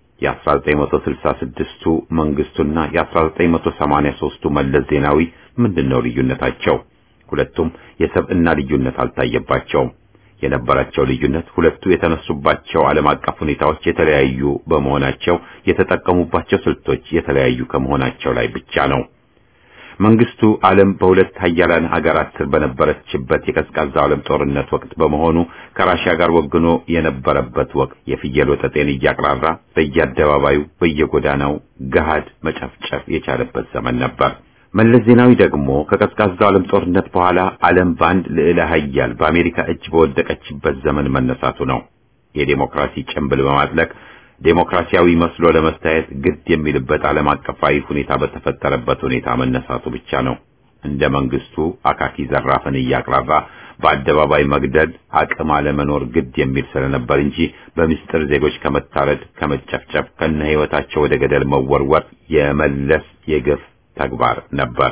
የ1966ቱ መንግስቱና የ1983ቱ መለስ ዜናዊ ምንድነው ልዩነታቸው? ሁለቱም የሰብዕና ልዩነት አልታየባቸውም። የነበራቸው ልዩነት ሁለቱ የተነሱባቸው ዓለም አቀፍ ሁኔታዎች የተለያዩ በመሆናቸው የተጠቀሙባቸው ስልቶች የተለያዩ ከመሆናቸው ላይ ብቻ ነው። መንግስቱ ዓለም በሁለት ሀያላን ሀገራት ስር በነበረችበት የቀዝቃዛው ዓለም ጦርነት ወቅት በመሆኑ ከራሽያ ጋር ወግኖ የነበረበት ወቅት የፍየል ወጠጤን እያቅራራ በየአደባባዩ በየጎዳናው ገሃድ መጨፍጨፍ የቻለበት ዘመን ነበር። መለስ ዜናዊ ደግሞ ከቀዝቃዛው ዓለም ጦርነት በኋላ ዓለም በአንድ ልዕለ ሀያል በአሜሪካ እጅ በወደቀችበት ዘመን መነሳቱ ነው። የዴሞክራሲ ጭንብል በማጥለቅ ዴሞክራሲያዊ መስሎ ለመታየት ግድ የሚልበት ዓለም አቀፋዊ ሁኔታ በተፈጠረበት ሁኔታ መነሳቱ ብቻ ነው። እንደ መንግስቱ አካኪ ዘራፍን እያቅራራ በአደባባይ መግደል አቅም አለመኖር ግድ የሚል ስለነበር እንጂ በምስጢር ዜጎች ከመታረድ ከመጨፍጨፍ ከነ ሕይወታቸው ወደ ገደል መወርወር የመለስ የግፍ ተግባር ነበር።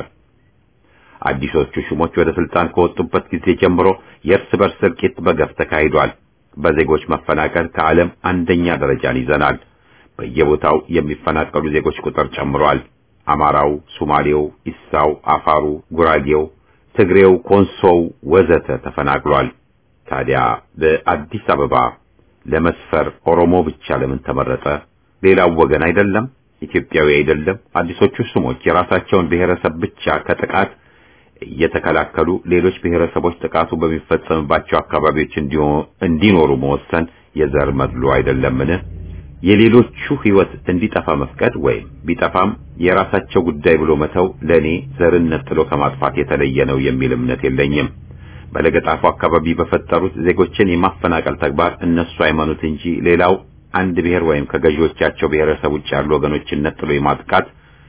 አዲሶቹ ሹሞች ወደ ስልጣን ከወጡበት ጊዜ ጀምሮ የእርስ በርስ እልቂት በገፍ ተካሂዷል። በዜጎች መፈናቀል ከዓለም አንደኛ ደረጃን ይዘናል። በየቦታው የሚፈናቀሉ ዜጎች ቁጥር ጨምሯል። አማራው፣ ሶማሌው፣ ኢሳው፣ አፋሩ፣ ጉራጌው፣ ትግሬው፣ ኮንሶው ወዘተ ተፈናቅሏል። ታዲያ በአዲስ አበባ ለመስፈር ኦሮሞ ብቻ ለምን ተመረጠ? ሌላው ወገን አይደለም? ኢትዮጵያዊ አይደለም? አዲሶቹ ስሞች የራሳቸውን ብሔረሰብ ብቻ ከጥቃት እየተከላከሉ ሌሎች ብሔረሰቦች ጥቃቱ በሚፈጸምባቸው አካባቢዎች እንዲኖሩ መወሰን የዘር መድሎ አይደለምን? የሌሎቹ ሕይወት እንዲጠፋ መፍቀድ ወይም ቢጠፋም የራሳቸው ጉዳይ ብሎ መተው ለኔ ዘርነት ጥሎ ከማጥፋት የተለየ ነው የሚል እምነት የለኝም። በለገጣፉ አካባቢ በፈጠሩት ዜጎችን የማፈናቀል ተግባር እነሱ ሃይማኖት እንጂ ሌላው አንድ ብሔር ወይም ከገዢዎቻቸው ብሔረሰብ ውጭ ያሉ ወገኖችን ነጥሎ የማጥቃት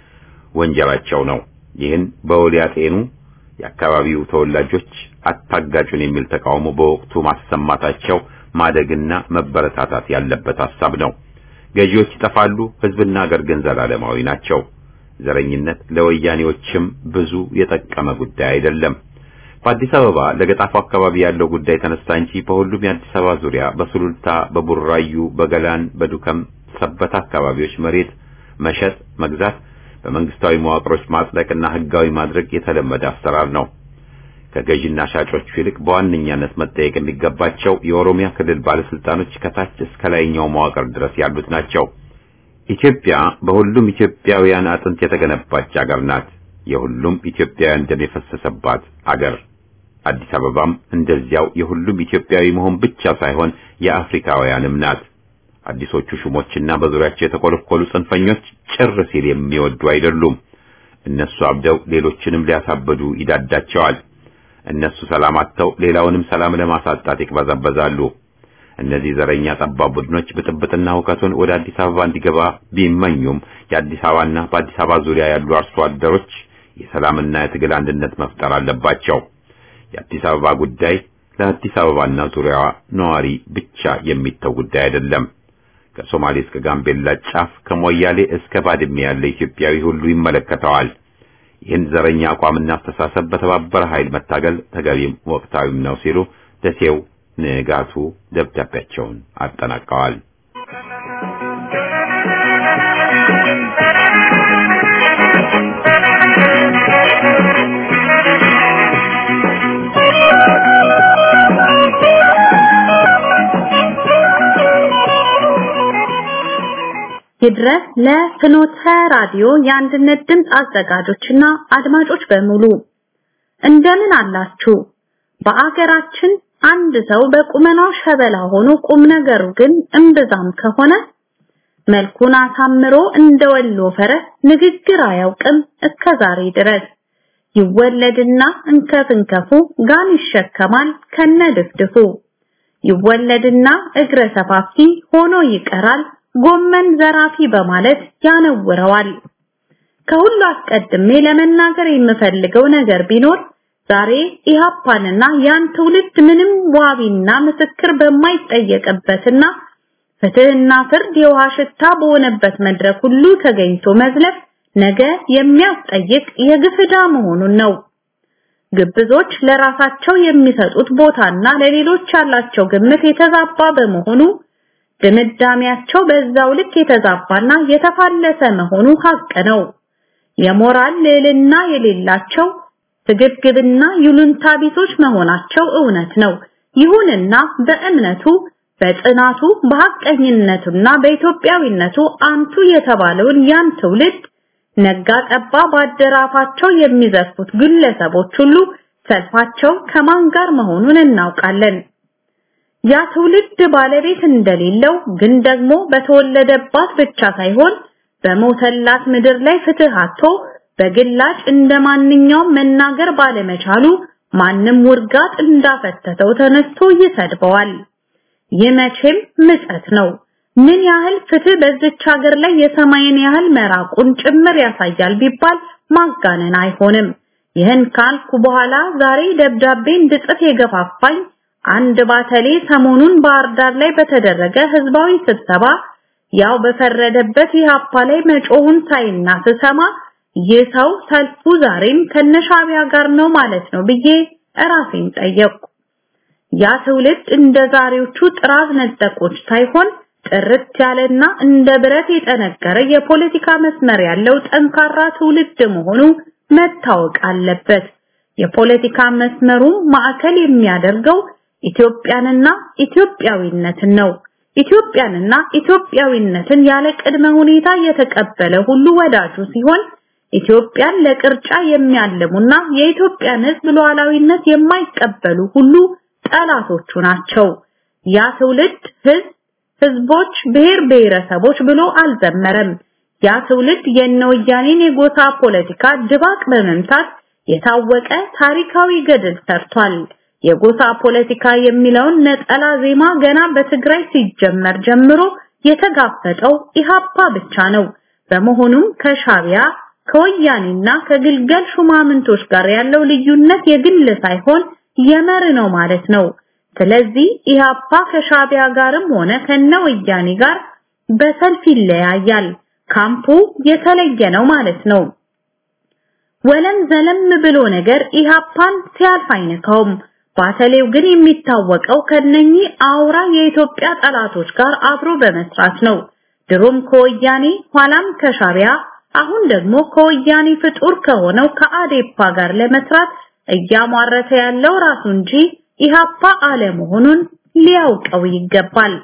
ወንጀላቸው ነው። ይህን በውል ያጤኑ የአካባቢው ተወላጆች አታጋጩን የሚል ተቃውሞ በወቅቱ ማሰማታቸው ማደግና መበረታታት ያለበት ሐሳብ ነው። ገዢዎች ይጠፋሉ፣ ሕዝብና አገር ግን ዘላለማዊ ናቸው። ዘረኝነት ለወያኔዎችም ብዙ የጠቀመ ጉዳይ አይደለም። በአዲስ አበባ ለገጣፉ አካባቢ ያለው ጉዳይ ተነሳ እንጂ በሁሉም የአዲስ አበባ ዙሪያ በሱሉልታ፣ በቡራዩ፣ በገላን፣ በዱከም፣ ሰበታ አካባቢዎች መሬት መሸጥ፣ መግዛት፣ በመንግስታዊ መዋቅሮች ማጽደቅና ህጋዊ ማድረግ የተለመደ አሰራር ነው። ከገዢና ሻጮቹ ይልቅ በዋነኛነት መጠየቅ የሚገባቸው የኦሮሚያ ክልል ባለስልጣኖች ከታች እስከ ላይኛው መዋቅር ድረስ ያሉት ናቸው። ኢትዮጵያ በሁሉም ኢትዮጵያውያን አጥንት የተገነባች አገር ናት። የሁሉም ኢትዮጵያውያን ደም የፈሰሰባት አገር። አዲስ አበባም እንደዚያው የሁሉም ኢትዮጵያዊ መሆን ብቻ ሳይሆን የአፍሪካውያንም ናት። አዲሶቹ ሹሞችና በዙሪያቸው የተኮለኮሉ ጽንፈኞች ጭር ሲል የሚወዱ አይደሉም። እነሱ አብደው ሌሎችንም ሊያሳብዱ ይዳዳቸዋል። እነሱ ሰላም አጥተው ሌላውንም ሰላም ለማሳጣት ይቅበዘበዛሉ። እነዚህ ዘረኛ ጠባብ ቡድኖች ብጥብጥና ሁከቱን ወደ አዲስ አበባ እንዲገባ ቢመኙም የአዲስ አበባና በአዲስ አበባ ዙሪያ ያሉ አርሶ አደሮች የሰላምና የትግል አንድነት መፍጠር አለባቸው። የአዲስ አበባ ጉዳይ ለአዲስ አበባና ዙሪያዋ ነዋሪ ብቻ የሚተው ጉዳይ አይደለም። ከሶማሌ እስከ ጋምቤላ ጫፍ ከሞያሌ እስከ ባድሜ ያለ ኢትዮጵያዊ ሁሉ ይመለከተዋል። ይህን ዘረኛ አቋምና አስተሳሰብ በተባበረ ኃይል መታገል ተገቢም ወቅታዊም ነው ሲሉ ደሴው ንጋቱ ደብዳቤያቸውን አጠናቀዋል። ይድረስ ለፍኖተ ራዲዮ የአንድነት ድምፅ አዘጋጆችና አድማጮች በሙሉ እንደምን አላችሁ? በአገራችን አንድ ሰው በቁመናው ሸበላ ሆኖ ቁም ነገሩ ግን እምብዛም ከሆነ መልኩን አሳምሮ እንደ ወሎ ፈረስ ንግግር አያውቅም እስከ ዛሬ ድረስ ይወለድና እንከፍ እንከፉ ጋን ይሸከማል ከነ ድፍድፉ ይወለድና እግረ ሰፋፊ ሆኖ ይቀራል ጎመን ዘራፊ በማለት ያነውረዋል። ከሁሉ አስቀድሜ ለመናገር የምፈልገው ነገር ቢኖር ዛሬ ኢሃፓንና ያን ትውልድ ምንም ዋቢና ምስክር በማይጠየቅበትና ፍትህና ፍርድ የውሃ ሽታ በሆነበት መድረክ ሁሉ ተገኝቶ መዝለፍ ነገ የሚያስጠይቅ የግፍዳ መሆኑን ነው። ግብዞች ለራሳቸው የሚሰጡት ቦታና ለሌሎች ያላቸው ግምት የተዛባ በመሆኑ ድምዳሜያቸው በዛው ልክ የተዛባና የተፋለሰ መሆኑ ሀቅ ነው። የሞራል ልዕልና የሌላቸው ስግብግብና ይሉንታ ቢሶች መሆናቸው እውነት ነው። ይሁንና በእምነቱ በጽናቱ በሐቀኝነቱና በኢትዮጵያዊነቱ አንቱ የተባለውን ያን ትውልድ ነጋ ጠባ ባደራፋቸው የሚዘርፉት ግለሰቦች ሁሉ ሰልፋቸው ከማን ጋር መሆኑን እናውቃለን። ያ ትውልድ ባለቤት እንደሌለው ግን ደግሞ በተወለደባት ብቻ ሳይሆን በሞተላት ምድር ላይ ፍትህ አጥቶ በግላጭ እንደማንኛውም መናገር ባለመቻሉ ማንም ውርጋጥ እንዳፈተተው ተነስቶ ይሰድበዋል። ይህ መቼም ምጸት ነው። ምን ያህል ፍትህ በዚች ሀገር ላይ የሰማይን ያህል መራቁን ጭምር ያሳያል ቢባል ማጋነን አይሆንም። ይህን ካልኩ በኋላ ዛሬ ደብዳቤ እንድጽፍ የገፋፋኝ አንድ ባተሌ ሰሞኑን ባህር ዳር ላይ በተደረገ ህዝባዊ ስብሰባ ያው በፈረደበት ኢህአፓ ላይ መጮሁን ሳይና ስሰማ ይህ ሰው ሰልፉ ዛሬም ከነሻቢያ ጋር ነው ማለት ነው ብዬ እራሴን ጠየቅኩ። ያ ትውልድ እንደ ዛሬዎቹ ጥራዝ ነጠቆች ሳይሆን ጥርት ያለና እንደ ብረት የጠነከረ የፖለቲካ መስመር ያለው ጠንካራ ትውልድ መሆኑ መታወቅ አለበት። የፖለቲካ መስመሩ ማዕከል የሚያደርገው ኢትዮጵያንና ኢትዮጵያዊነትን ነው። ኢትዮጵያንና ኢትዮጵያዊነትን ያለ ቅድመ ሁኔታ የተቀበለ ሁሉ ወዳጁ ሲሆን ኢትዮጵያን ለቅርጫ የሚያልሙና የኢትዮጵያን ሕዝብ ሉዓላዊነት የማይቀበሉ ሁሉ ጠላቶቹ ናቸው። ያ ትውልድ ሕዝብ ህዝቦች፣ ብሔር ብሔረሰቦች ብሎ አልዘመረም። ያ ትውልድ የነወያኔን የጎሳ ፖለቲካ ድባቅ በመምታት የታወቀ ታሪካዊ ገድል ሰርቷል። የጎሳ ፖለቲካ የሚለውን ነጠላ ዜማ ገና በትግራይ ሲጀመር ጀምሮ የተጋፈጠው ኢሃፓ ብቻ ነው። በመሆኑም ከሻቢያ ከወያኔና ከግልገል ሹማምንቶች ጋር ያለው ልዩነት የግል ሳይሆን የመር ነው ማለት ነው። ስለዚህ ኢሃፓ ከሻቢያ ጋርም ሆነ ከነወያኔ ጋር በሰልፍ ይለያያል። ካምፑ የተለየ ነው ማለት ነው። ወለም ዘለም ብሎ ነገር ኢሃፓን ሲያልፍ አይነካውም። ባተሌው ግን የሚታወቀው ከነኚህ አውራ የኢትዮጵያ ጠላቶች ጋር አብሮ በመስራት ነው። ድሮም ከወያኔ ኋላም ከሻቢያ አሁን ደግሞ ከወያኔ ፍጡር ከሆነው ከአዴፓ ጋር ለመስራት እያሟረተ ያለው ራሱ እንጂ ኢሃፓ አለመሆኑን ሊያውቀው ይገባል።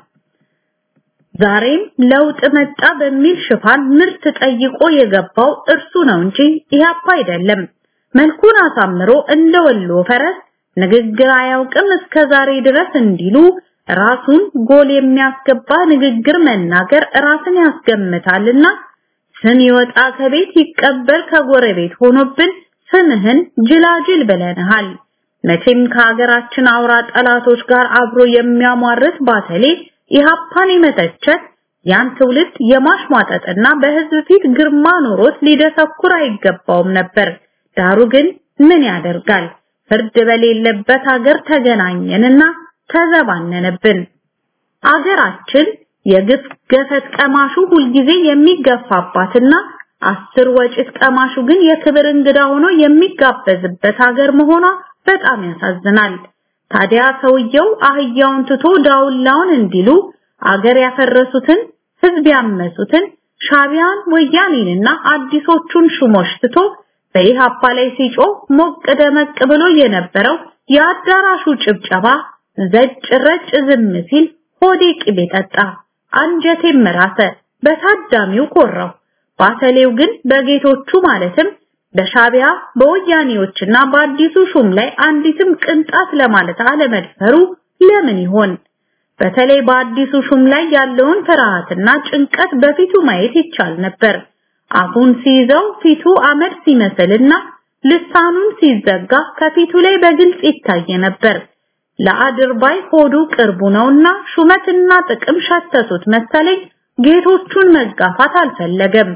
ዛሬም ለውጥ መጣ በሚል ሽፋን ምርት ጠይቆ የገባው እርሱ ነው እንጂ ኢሃፓ አይደለም። መልኩን አሳምሮ እንደ ወሎ ፈረስ ንግግር አያውቅም እስከ ዛሬ ድረስ እንዲሉ ራሱን ጎል የሚያስገባ ንግግር መናገር ራስን ያስገምታልና ስም ይወጣ ከቤት ይቀበር ከጎረቤት ሆኖብን ስምህን ጅላጅል ብለንሃል። መቼም ከሀገራችን አውራ ጠላቶች ጋር አብሮ የሚያሟርት ባተሌ ኢሃፓን የመተቸት ያን ትውልድ የማሽሟጠጥና በህዝብ ፊት ግርማ ኖሮት ሊደሰኩር አይገባውም ነበር። ዳሩ ግን ምን ያደርጋል ፍርድ በሌለበት ሀገር ተገናኘንና ተዘባነነብን። አገራችን የግፍ ገፈት ቀማሹ ሁልጊዜ የሚገፋባትና አስር ወጭት ቀማሹ ግን የክብር እንግዳ ሆኖ የሚጋበዝበት ሀገር መሆኗ በጣም ያሳዝናል። ታዲያ ሰውየው አህያውን ትቶ ዳውላውን እንዲሉ አገር ያፈረሱትን ህዝብ ያመሱትን ሻቢያን ወያኔንና አዲሶቹን ሹሞች ትቶ በኢሃፓ ላይ ሲጮህ ሞቅ ደመቅ ብሎ የነበረው የአዳራሹ ጭብጨባ ዘጭ ረጭ ዝም ሲል ሆዴ ቅቤ ጠጣ፣ አንጀቴም ራሰ፣ በታዳሚው ኮራው። ባተሌው ግን በጌቶቹ ማለትም በሻቢያ በወያኔዎችና በአዲሱ ሹም ላይ አንዲትም ቅንጣት ለማለት አለመድፈሩ ለምን ይሆን? በተለይ በአዲሱ ሹም ላይ ያለውን ፍርሃትና ጭንቀት በፊቱ ማየት ይቻል ነበር። አፉን ሲይዘው ፊቱ አመድ ሲመስልና ልሳኑን ሲዘጋ ከፊቱ ላይ በግልጽ ይታይ ነበር። ለአድርባይ ሆዱ ቅርቡ ነውና ሹመትና ጥቅም ሸተቱት መሰለኝ ጌቶቹን መጋፋት አልፈለገም።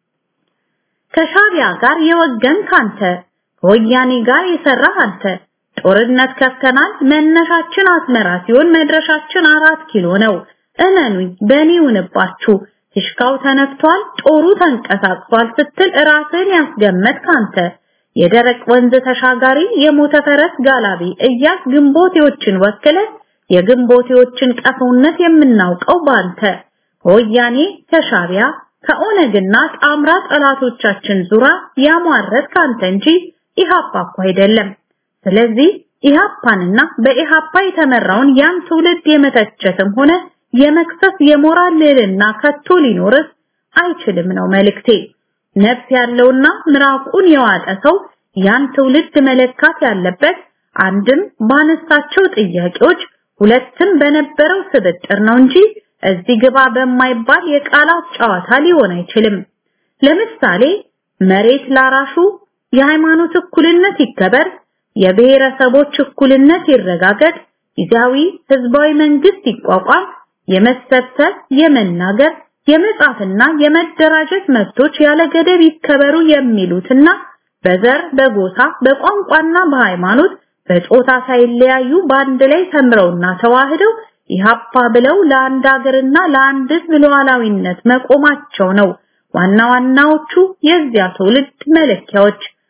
ከሻቢያ ጋር የወገን ካንተ ከወያኔ ጋር የሰራህ አንተ ጦርነት ከፍተናል። መነሻችን አስመራ ሲሆን መድረሻችን አራት ኪሎ ነው። እመኑኝ በእኔ ይሁንባችሁ። ፊሽካው ተነፍቷል፣ ጦሩ ተንቀሳቅሷል ስትል ራስን ያስገመት ካንተ የደረቅ ወንዝ ተሻጋሪ የሞተ ፈረስ ጋላቢ እያስ ግንቦቴዎችን ወክለ የግንቦቴዎችን ቀፈውነት የምናውቀው ባንተ ከወያኔ ከሻቢያ ከኦነግና ጣምራ ጠላቶቻችን ዙራ ያሟረት ካንተ እንጂ ኢሃፓ እኮ አይደለም። ስለዚህ ኢሃፓንና በኢሃፓ የተመራውን ያን ትውልድ የመተቸትም ሆነ የመክሰስ የሞራል ልዕልና ከቶ ሊኖርስ አይችልም ነው መልእክቴ። ነፍስ ያለውና ምራቁን የዋጠ ሰው ያን ትውልድ መለካት ያለበት አንድም ባነሳቸው ጥያቄዎች ሁለትም በነበረው ስብጥር ነው እንጂ እዚህ ግባ በማይባል የቃላት ጨዋታ ሊሆን አይችልም። ለምሳሌ መሬት ላራሹ፣ የሃይማኖት እኩልነት ይከበር፣ የብሔረሰቦች እኩልነት ይረጋገጥ፣ ጊዜያዊ ህዝባዊ መንግስት ይቋቋም፣ የመሰብሰብ፣ የመናገር፣ የመጻፍና የመደራጀት መብቶች ያለ ገደብ ይከበሩ የሚሉትና በዘር፣ በጎሳ፣ በቋንቋና በሃይማኖት በጾታ ሳይለያዩ በአንድ ላይ ተምረውና ተዋህደው ኢሃፓ ብለው ለአንድ ሀገርና ለአንድ ህዝብ ሉዓላዊነት መቆማቸው ነው ዋና ዋናዎቹ የዚያ ትውልድ መለኪያዎች።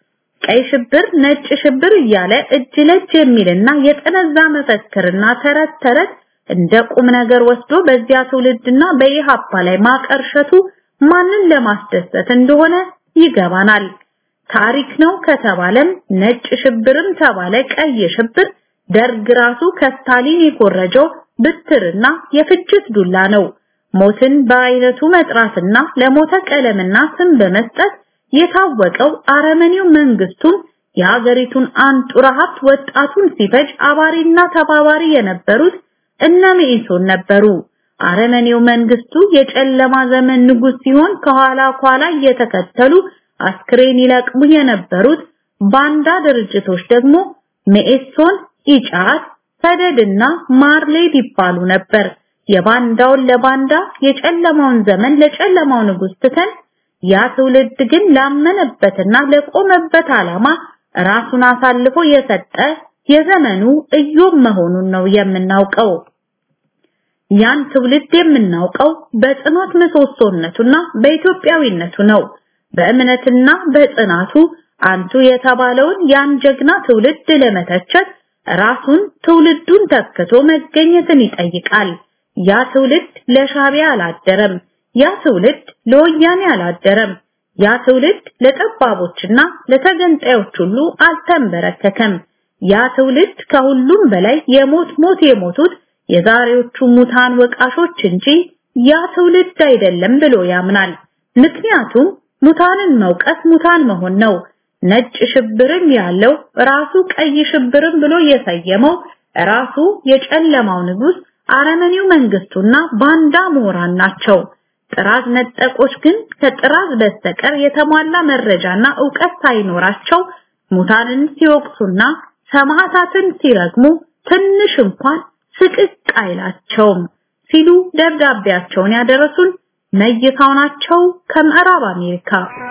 ቀይ ሽብር፣ ነጭ ሽብር እያለ እጅ ለእጅ የሚልና የጠነዛ መፈክርና ተረት ተረት እንደ ቁም ነገር ወስዶ በዚያ ትውልድና በኢሃፓ ላይ ማቀርሸቱ ማንን ለማስደሰት እንደሆነ ይገባናል። ታሪክ ነው ከተባለም ነጭ ሽብርም ተባለ ቀይ ሽብር ደርግ ራሱ ከስታሊን የኮረጀው ብትርና የፍጅት ዱላ ነው። ሞትን በአይነቱ መጥራትና ለሞተ ቀለምና ስም በመስጠት የታወቀው አረመኔው መንግስቱን የሀገሪቱን አንጡራ ሀብት ወጣቱን ሲፈጅ አባሪና ተባባሪ የነበሩት እነ መኢሶን ነበሩ። አረመኔው መንግስቱ የጨለማ ዘመን ንጉስ ሲሆን ከኋላ ኋላ እየተከተሉ አስክሬን ይለቅሙ የነበሩት ባንዳ ድርጅቶች ደግሞ መኢሶን፣ ኢጫት፣ ሰደድና ማርሌድ ይባሉ ነበር። የባንዳውን ለባንዳ የጨለማውን ዘመን ለጨለማው ንጉስ ትተን ያ ትውልድ ግን ላመነበትና ለቆመበት ዓላማ ራሱን አሳልፎ የሰጠ የዘመኑ እዮብ መሆኑን ነው የምናውቀው። ያን ትውልድ የምናውቀው በጽኖት ምሰሶነቱና በኢትዮጵያዊነቱ ነው። በእምነትና በጽናቱ አንቱ የተባለውን ያን ጀግና ትውልድ ለመተቸት ራሱን ትውልዱን ተክቶ መገኘትን ይጠይቃል። ያ ትውልድ ለሻቢያ አላደረም። ያ ትውልድ ለወያኔ አላደረም። ያ ትውልድ ለጠባቦችና ለተገንጣዮች ሁሉ አልተንበረከከም። ያ ትውልድ ከሁሉም በላይ የሞት ሞት የሞቱት የዛሬዎቹ ሙታን ወቃሾች እንጂ ያ ትውልድ አይደለም ብሎ ያምናል። ምክንያቱም ሙታንን መውቀስ ሙታን መሆን ነው። ነጭ ሽብርም ያለው ራሱ ቀይ ሽብርም ብሎ የሰየመው ራሱ የጨለማው ንጉስ አረመኔው መንግስቱና ባንዳ ምሁራን ናቸው። ጥራዝ ነጠቆች ግን ከጥራዝ በስተቀር የተሟላ መረጃና ዕውቀት ሳይኖራቸው ሙታንን ሲወቅሱና ሰማዕታትን ሲረግሙ ትንሽ እንኳን ስቅቅ አይላቸውም ሲሉ ደብዳቤያቸውን ያደረሱን መይሳው ናቸው ከምዕራብ አሜሪካ።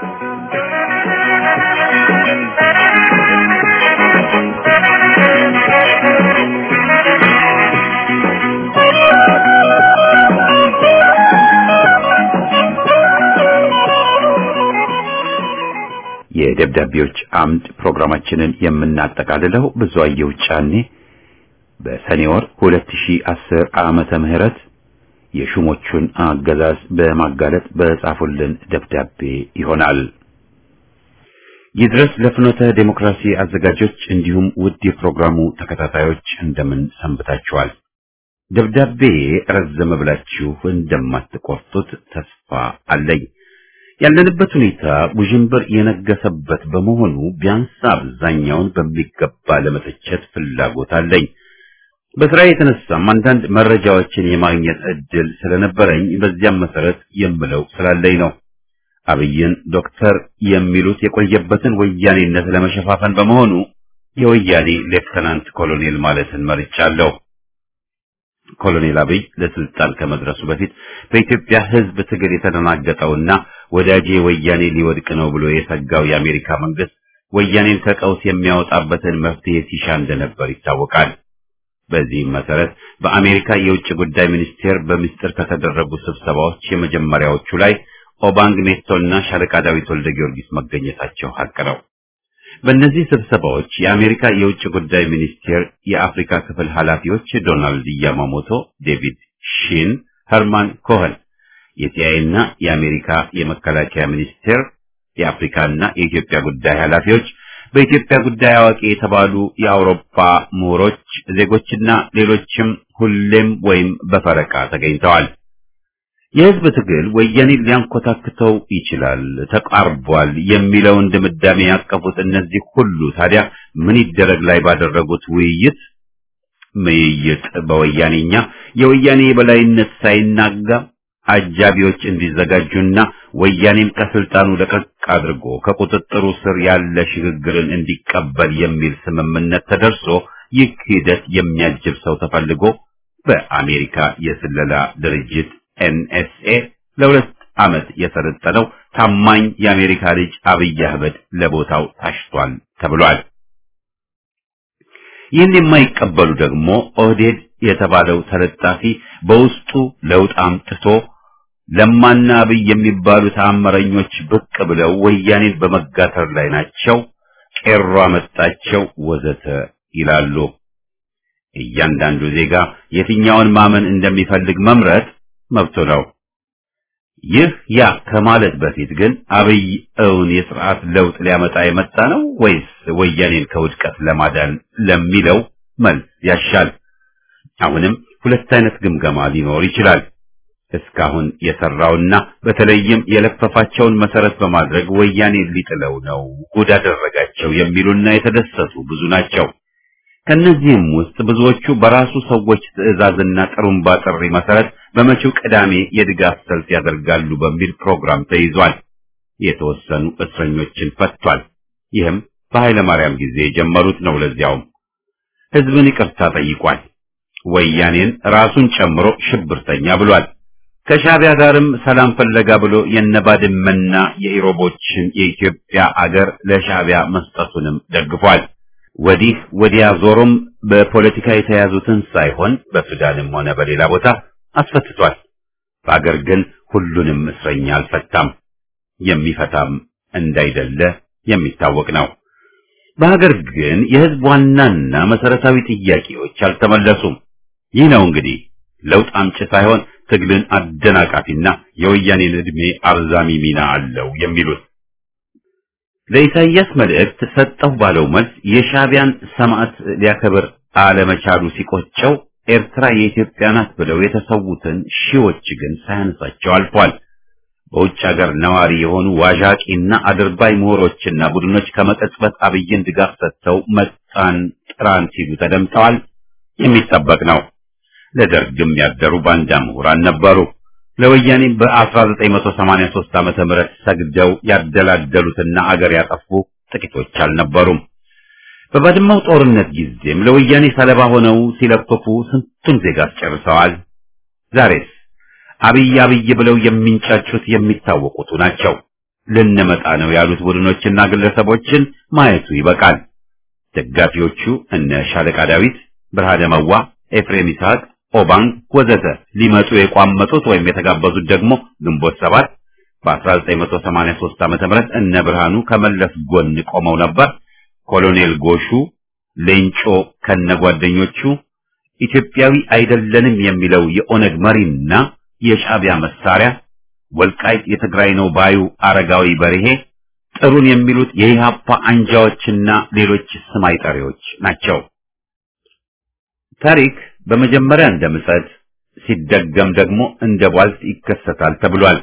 የደብዳቤዎች አምድ ፕሮግራማችንን የምናጠቃልለው ብዙአየሁ ጫኔ በሰኔ ወር 2010 ዓመተ ምህረት የሹሞቹን አገዛዝ በማጋለጥ በጻፉልን ደብዳቤ ይሆናል። ይድረስ ለፍኖተ ዴሞክራሲ አዘጋጆች እንዲሁም ውድ የፕሮግራሙ ተከታታዮች እንደምን ሰንብታችኋል? ደብዳቤ ረዘመ ብላችሁ እንደማትቆርጡት ተስፋ አለኝ። ያለንበት ሁኔታ ውዥንብር የነገሰበት በመሆኑ ቢያንስ አብዛኛውን በሚገባ ለመተቸት ፍላጎት አለኝ። በስራ የተነሳም አንዳንድ መረጃዎችን የማግኘት እድል ስለነበረኝ በዚያም መሰረት የምለው ስላለኝ ነው። አብይን ዶክተር የሚሉት የቆየበትን ወያኔነት ለመሸፋፈን በመሆኑ የወያኔ ሌፍተናንት ኮሎኔል ማለትን መርጫለሁ። ኮሎኔል አብይ ለስልጣን ከመድረሱ በፊት በኢትዮጵያ ሕዝብ ትግል የተደናገጠውና ወዳጄ ወያኔ ሊወድቅ ነው ብሎ የሰጋው የአሜሪካ መንግስት ወያኔን ከቀውስ የሚያወጣበትን መፍትሄ ሲሻ እንደነበር ይታወቃል። በዚህም መሰረት በአሜሪካ የውጭ ጉዳይ ሚኒስቴር በምስጢር ከተደረጉ ስብሰባዎች የመጀመሪያዎቹ ላይ ኦባንግ ሜቶና ሻለቃ ዳዊት ወልደ ጊዮርጊስ መገኘታቸው ሀቅ ነው። በእነዚህ ስብሰባዎች የአሜሪካ የውጭ ጉዳይ ሚኒስቴር የአፍሪካ ክፍል ኃላፊዎች ዶናልድ ያማሞቶ፣ ዴቪድ ሺን፣ ኸርማን ኮኸን፣ የሲአይኤ እና የአሜሪካ የመከላከያ ሚኒስቴር የአፍሪካና የኢትዮጵያ ጉዳይ ኃላፊዎች በኢትዮጵያ ጉዳይ አዋቂ የተባሉ የአውሮፓ ምሁሮች፣ ዜጎችና ሌሎችም ሁሌም ወይም በፈረቃ ተገኝተዋል። የህዝብ ትግል ወያኔን ሊያንኮታክተው ይችላል፣ ተቃርቧል የሚለውን ድምዳሜ ያቀፉት እነዚህ ሁሉ ታዲያ ምን ይደረግ ላይ ባደረጉት ውይይት ምይይጥ በወያኔኛ የወያኔ የበላይነት ሳይናጋ አጃቢዎች እንዲዘጋጁና ወያኔም ከስልጣኑ ለቀቅ አድርጎ ከቁጥጥሩ ስር ያለ ሽግግርን እንዲቀበል የሚል ስምምነት ተደርሶ ይህ ሂደት የሚያጅብ ሰው ተፈልጎ በአሜሪካ የስለላ ድርጅት ኤንኤስኤ ለሁለት ዓመት የሰለጠነው ታማኝ የአሜሪካ ልጅ አብይ አህመድ ለቦታው ታሽቷል ተብሏል። ይህን የማይቀበሉ ደግሞ ኦህዴድ የተባለው ተለጣፊ በውስጡ ለውጥ አምጥቶ ለማና አብይ የሚባሉ ተአምረኞች ብቅ ብለው ወያኔን በመጋተር ላይ ናቸው። ቄሮ አመጣቸው ወዘተ ይላሉ። እያንዳንዱ ዜጋ የትኛውን ማመን እንደሚፈልግ መምረጥ መብቱ ነው። ይህ ያ ከማለት በፊት ግን አብይ እውን የስርዓት ለውጥ ሊያመጣ የመጣ ነው ወይስ ወያኔን ከውድቀት ለማዳን ለሚለው መልስ ያሻል። አሁንም ሁለት አይነት ግምገማ ሊኖር ይችላል። እስካሁን የሰራውና በተለይም የለፈፋቸውን መሰረት በማድረግ ወያኔን ሊጥለው ነው ጉድ አደረጋቸው የሚሉና የተደሰቱ ብዙ ናቸው። ከነዚህም ውስጥ ብዙዎቹ በራሱ ሰዎች ትዕዛዝና ጥሩምባ ጥሪ መሰረት በመጪው ቅዳሜ የድጋፍ ሰልፍ ያደርጋሉ በሚል ፕሮግራም ተይዟል። የተወሰኑ እስረኞችን ፈቷል። ይህም በኃይለ ማርያም ጊዜ የጀመሩት ነው። ለዚያውም ህዝብን ይቅርታ ጠይቋል። ወያኔን ራሱን ጨምሮ ሽብርተኛ ብሏል። ከሻቢያ ጋርም ሰላም ፈለጋ ብሎ የነባድመና የኢሮቦችን የኢትዮጵያ አገር ለሻቢያ መስጠቱንም ደግፏል። ወዲህ ወዲያ ዞሮም በፖለቲካ የተያዙትን ሳይሆን በሱዳንም ሆነ በሌላ ቦታ አስፈትቷል። በአገር ግን ሁሉንም እስረኛ አልፈታም። የሚፈታም እንዳይደለ የሚታወቅ ነው። በሀገር ግን የህዝብ ዋናና መሰረታዊ ጥያቄዎች አልተመለሱም። ይህ ነው እንግዲህ ለውጥ አምጪ ሳይሆን ትግልን አደናቃፊና የወያኔን ዕድሜ አርዛሚ ሚና አለው የሚሉት ለኢሳይያስ መልእክት ሰጠሁ ባለው መልስ የሻቢያን ሰማዕት ሊያከብር አለመቻሉ ሲቆጨው ኤርትራ የኢትዮጵያ ናት ብለው የተሰዉትን ሺዎች ግን ሳያነሳቸው አልፏል። በውጭ ሀገር ነዋሪ የሆኑ ዋዣቂና አድርባይ ምሁሮችና ቡድኖች ከመቀጽበት አብይን ድጋፍ ሰጥተው መጣን ጥራን ሲሉ ተደምጠዋል። የሚጠበቅ ነው። ለደርግም ያደሩ ባንዳ ምሁራን ነበሩ። ለወያኔ በ1983 ዓመተ ምህረት ሰግደው ያደላደሉትና አገር ያጠፉ ጥቂቶች አልነበሩም። በባድመው ጦርነት ጊዜም ለወያኔ ሰለባ ሆነው ሲለፍፉ ስንቱን ዜጋ አስጨርሰዋል። ዛሬስ አብይ አብይ ብለው የሚንጫጩት የሚታወቁቱ ናቸው። ልንመጣ ነው ያሉት ቡድኖችና ግለሰቦችን ማየቱ ይበቃል። ደጋፊዎቹ እነ ሻለቃ ዳዊት፣ ብርሃነ መዋ፣ ኤፍሬም ይስሐቅ ኦባንግ ወዘተ ሊመጡ የቋመጡት ወይም የተጋበዙት ደግሞ ግንቦት ሰባት በ1983 ዓመተ ምህረት እነ ብርሃኑ ከመለስ ጎን ቆመው ነበር። ኮሎኔል ጎሹ ሌንጮ ከነጓደኞቹ ኢትዮጵያዊ አይደለንም የሚለው የኦነግ መሪና የሻዕቢያ መሳሪያ ወልቃይት የትግራይ ነው ባዩ አረጋዊ በርሄ ጥሩን የሚሉት የኢህአፓ አንጃዎችና ሌሎች ስም አይጠሪዎች ናቸው። ታሪክ በመጀመሪያ እንደ ምጸት ሲደገም ደግሞ እንደ ቧልት ይከሰታል ተብሏል።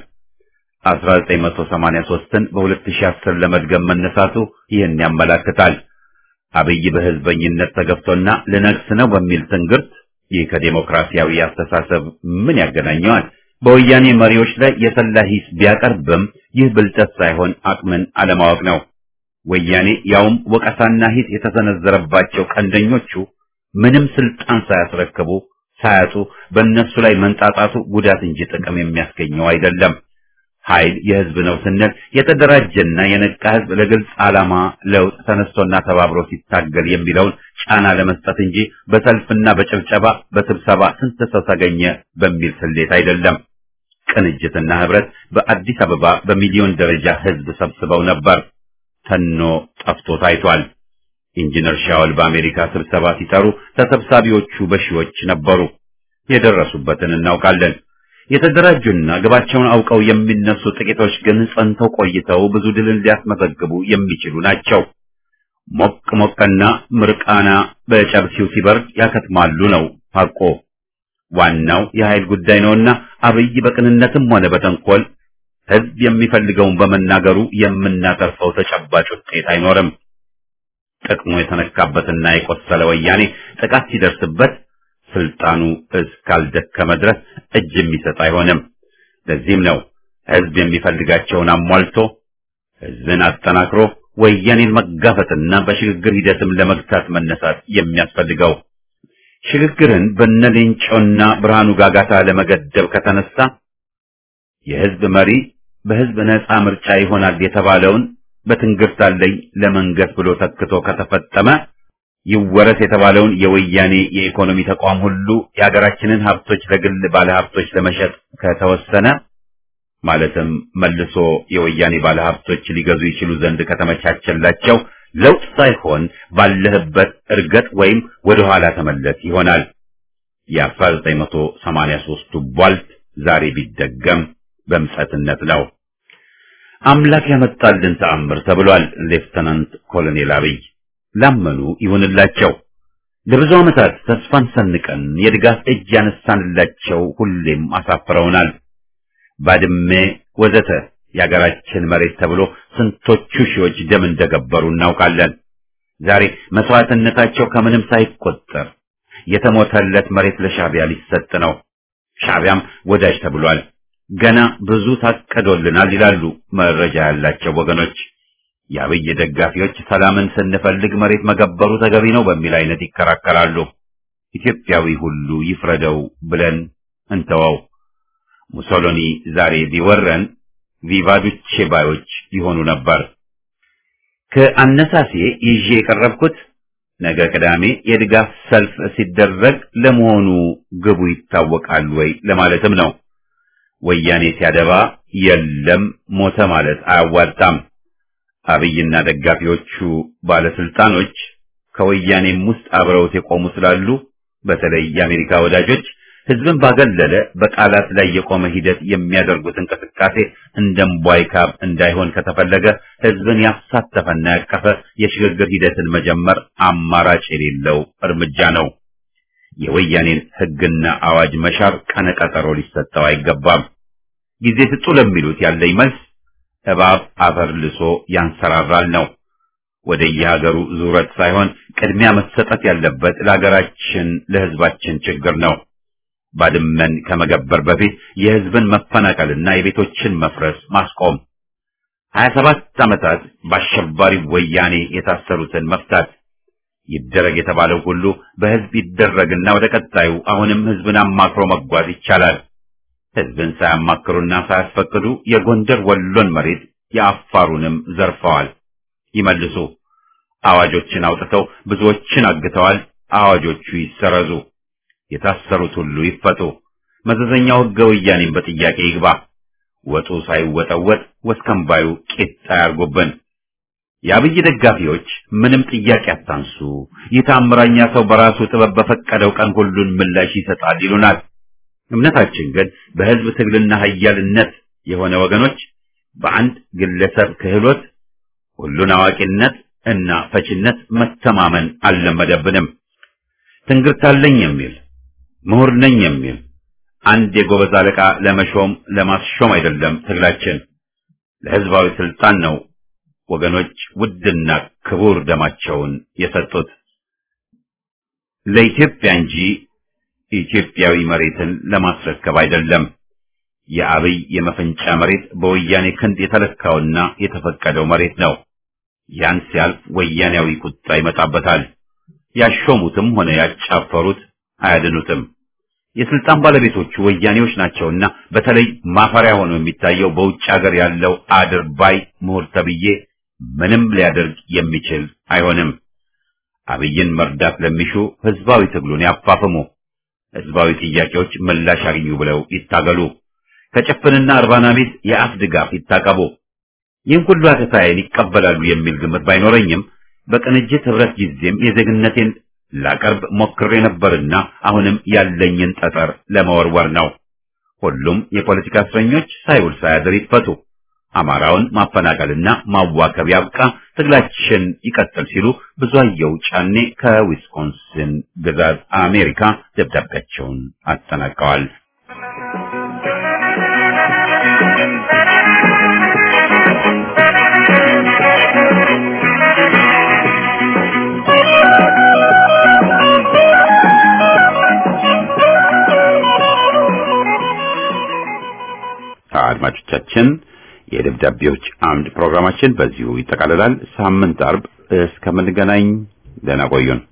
1983ን በ2010 ለመድገም መነሳቱ ይህን ያመላክታል። አብይ በህዝበኝነት ተገፍቶና ልነግስ ነው በሚል ትንግርት ይህ ከዴሞክራሲያዊ አስተሳሰብ ምን ያገናኘዋል? በወያኔ መሪዎች ላይ የሰላ ሂስ ቢያቀርብም ይህ ብልጠት ሳይሆን አቅምን አለማወቅ ነው። ወያኔ ያውም ወቀሳና ሂስ የተሰነዘረባቸው ቀንደኞቹ ምንም ስልጣን ሳያስረክቡ ሳያጡ በእነሱ ላይ መንጣጣቱ ጉዳት እንጂ ጥቅም የሚያስገኘው አይደለም። ኃይል የህዝብ ነው ስንል የተደራጀና የነቃ ህዝብ ለግልጽ ዓላማ ለውጥ ተነስቶና ተባብሮ ሲታገል የሚለውን ጫና ለመስጠት እንጂ በሰልፍና በጭብጨባ በስብሰባ ስንት ሰው ተገኘ በሚል ስሌት አይደለም። ቅንጅትና ህብረት በአዲስ አበባ በሚሊዮን ደረጃ ህዝብ ሰብስበው ነበር። ተኖ ጠፍቶ ታይቷል። ኢንጂነር ሻወል በአሜሪካ ስብሰባ ሲጠሩ ተሰብሳቢዎቹ በሺዎች ነበሩ። የደረሱበትን እናውቃለን። የተደራጁና ግባቸውን አውቀው የሚነሱ ጥቂቶች ግን ጸንተው ቆይተው ብዙ ድልን ሊያስመዘግቡ የሚችሉ ናቸው። ሞቅ ሞቅና ምርቃና በጨብሲው ሲበርድ ያከትማሉ ነው ሐቆ። ዋናው የኃይል ጉዳይ ነውና አብይ በቅንነትም ሆነ በተንኮል ህዝብ የሚፈልገውን በመናገሩ የምናተርፈው ተጨባጭ ውጤት አይኖርም። ጥቅሙ የተነካበትና የቆሰለ ወያኔ ጥቃት ሲደርስበት ስልጣኑ እስካልደከመ ድረስ እጅ የሚሰጥ አይሆንም። ለዚህም ነው ህዝብ የሚፈልጋቸውን አሟልቶ ህዝብን አጠናክሮ ወያኔን መጋፈጥና በሽግግር ሂደትም ለመግታት መነሳት የሚያስፈልገው። ሽግግርን በነሌንጮና ብርሃኑ ጋጋታ ለመገደብ ከተነሳ የህዝብ መሪ በህዝብ ነፃ ምርጫ ይሆናል የተባለውን በትንግርት አለኝ ለመንገስ ብሎ ተክቶ ከተፈጠመ ይወረስ የተባለውን የወያኔ የኢኮኖሚ ተቋም ሁሉ የሀገራችንን ሀብቶች ለግል ባለሀብቶች ለመሸጥ ከተወሰነ ማለትም መልሶ የወያኔ ባለሀብቶች ሊገዙ ይችሉ ዘንድ ከተመቻቸላቸው ለውጥ ሳይሆን ባለህበት እርገጥ ወይም ወደ ኋላ ተመለስ ይሆናል። የ1983ቱ ቧልት ዛሬ ቢደገም በምጸትነት ነው። አምላክ ያመጣልን ተአምር ተብሏል። ሌፍተናንት ኮሎኔል አብይ ላመኑ ይሁንላቸው። ለብዙ ዓመታት ተስፋን ሰንቀን የድጋፍ እጅ ያነሳንላቸው ሁሌም አሳፍረውናል። ባድሜ ወዘተ የአገራችን መሬት ተብሎ ስንቶቹ ሺዎች ደም እንደገበሩ እናውቃለን። ዛሬ መስዋዕትነታቸው ከምንም ሳይቆጠር የተሞተለት መሬት ለሻዕቢያ ሊሰጥ ነው። ሻዕቢያም ወዳጅ ተብሏል። ገና ብዙ ታቀዶልናል ይላሉ መረጃ ያላቸው ወገኖች። የአብይ ደጋፊዎች ሰላምን ስንፈልግ መሬት መገበሩ ተገቢ ነው በሚል አይነት ይከራከራሉ። ኢትዮጵያዊ ሁሉ ይፍረደው ብለን እንተወው። ሙሶሎኒ ዛሬ ቢወረን ቪቫዱቼ ባዮች ይሆኑ ነበር። ከአነሳሴ ይዤ የቀረብኩት ነገ ቅዳሜ የድጋፍ ሰልፍ ሲደረግ ለመሆኑ ግቡ ይታወቃል ወይ ለማለትም ነው። ወያኔ ሲያደባ የለም ሞተ ማለት አያዋጣም። አብይና ደጋፊዎቹ ባለስልጣኖች ከወያኔም ውስጥ አብረውት የቆሙ ስላሉ በተለይ የአሜሪካ ወዳጆች ህዝብን ባገለለ በቃላት ላይ የቆመ ሂደት የሚያደርጉት እንቅስቃሴ እንደምቧይ ካብ እንዳይሆን ከተፈለገ ህዝብን ያሳተፈና ያቀፈ የሽግግር ሂደትን መጀመር አማራጭ የሌለው እርምጃ ነው። የወያኔን ህግና አዋጅ መሻር ቀነቀጠሮ ሊሰጠው አይገባም። ጊዜ ስጡ ለሚሉት ያለኝ መልስ እባብ አፈር ልሶ ያንሰራራል ነው። ወደ የሀገሩ ዙረት ሳይሆን ቅድሚያ መሰጠት ያለበት ለሀገራችን ለህዝባችን ችግር ነው። ባድመን ከመገበር በፊት የህዝብን መፈናቀልና የቤቶችን መፍረስ ማስቆም፣ ሀያ ሰባት ዓመታት በአሸባሪ ወያኔ የታሰሩትን መፍታት ይደረግ የተባለው ሁሉ በህዝብ ይደረግና ወደ ቀጣዩ አሁንም ህዝብን አማክሮ መጓዝ ይቻላል። ህዝብን ሳያማክሩና ሳያስፈቅዱ የጎንደር ወሎን መሬት የአፋሩንም ዘርፈዋል። ይመልሱ። አዋጆችን አውጥተው ብዙዎችን አግተዋል። አዋጆቹ ይሰረዙ። የታሰሩት ሁሉ ይፈቱ። መዘዘኛው ህገ ወያኔም በጥያቄ ይግባ። ወጡ ሳይወጠወጥ ወስከንባዩ ቂጣ ያርጉብን። የአብይ ደጋፊዎች ምንም ጥያቄ አታንሱ፣ ይህ ታምረኛ ሰው በራሱ ጥበብ በፈቀደው ቀን ሁሉን ምላሽ ይሰጣል ይሉናል። እምነታችን ግን በህዝብ ትግልና ኃያልነት የሆነ ወገኖች በአንድ ግለሰብ ክህሎት፣ ሁሉን አዋቂነት እና ፈችነት መተማመን አልለመደብንም። ትንግርታለኝ የሚል ምሁር ነኝ የሚል አንድ የጎበዝ አለቃ ለመሾም ለማስሾም አይደለም ትግላችን፣ ለህዝባዊ ስልጣን ነው። ወገኖች ውድና ክቡር ደማቸውን የሰጡት ለኢትዮጵያ እንጂ ኢትዮጵያዊ መሬትን ለማስረከብ አይደለም። የአብይ የመፈንጫ መሬት በወያኔ ክንድ የተለካውና የተፈቀደው መሬት ነው። ያን ሲያልፍ ወያኔያዊ ቁጣ ይመጣበታል። ያሾሙትም ሆነ ያጫፈሩት አያድኑትም። የስልጣን ባለቤቶቹ ወያኔዎች ናቸውና በተለይ ማፈሪያ ሆኖ የሚታየው በውጭ ሀገር ያለው አድርባይ ምሁር ተብዬ ምንም ሊያደርግ የሚችል አይሆንም። አብይን መርዳት ለሚሹ ህዝባዊ ትግሉን ያፋፍሙ። ህዝባዊ ጥያቄዎች ምላሽ አግኙ ብለው ይታገሉ። ከጭፍንና እርባና ቢስ የአፍ ድጋፍ ይታቀቡ። ይህን ሁሉ አተታዬን ይቀበላሉ የሚል ግምት ባይኖረኝም በቅንጅት ህብረት ጊዜም የዜግነቴን ላቀርብ ሞክሬ ነበርና አሁንም ያለኝን ጠጠር ለመወርወር ነው። ሁሉም የፖለቲካ እስረኞች ሳይውል ሳያድር ይፈቱ። አማራውን ማፈናቀልና ማዋከብ ያብቃ፣ ትግላችን ይቀጥል ሲሉ ብዙአየሁ ጫኔ ከዊስኮንሲን ግዛት አሜሪካ ደብዳቤያቸውን አጠናቀዋል። አድማጮቻችን የደብዳቤዎች አምድ ፕሮግራማችን በዚሁ ይጠቃልላል። ሳምንት አርብ እስከምንገናኝ ደህና ቆዩን።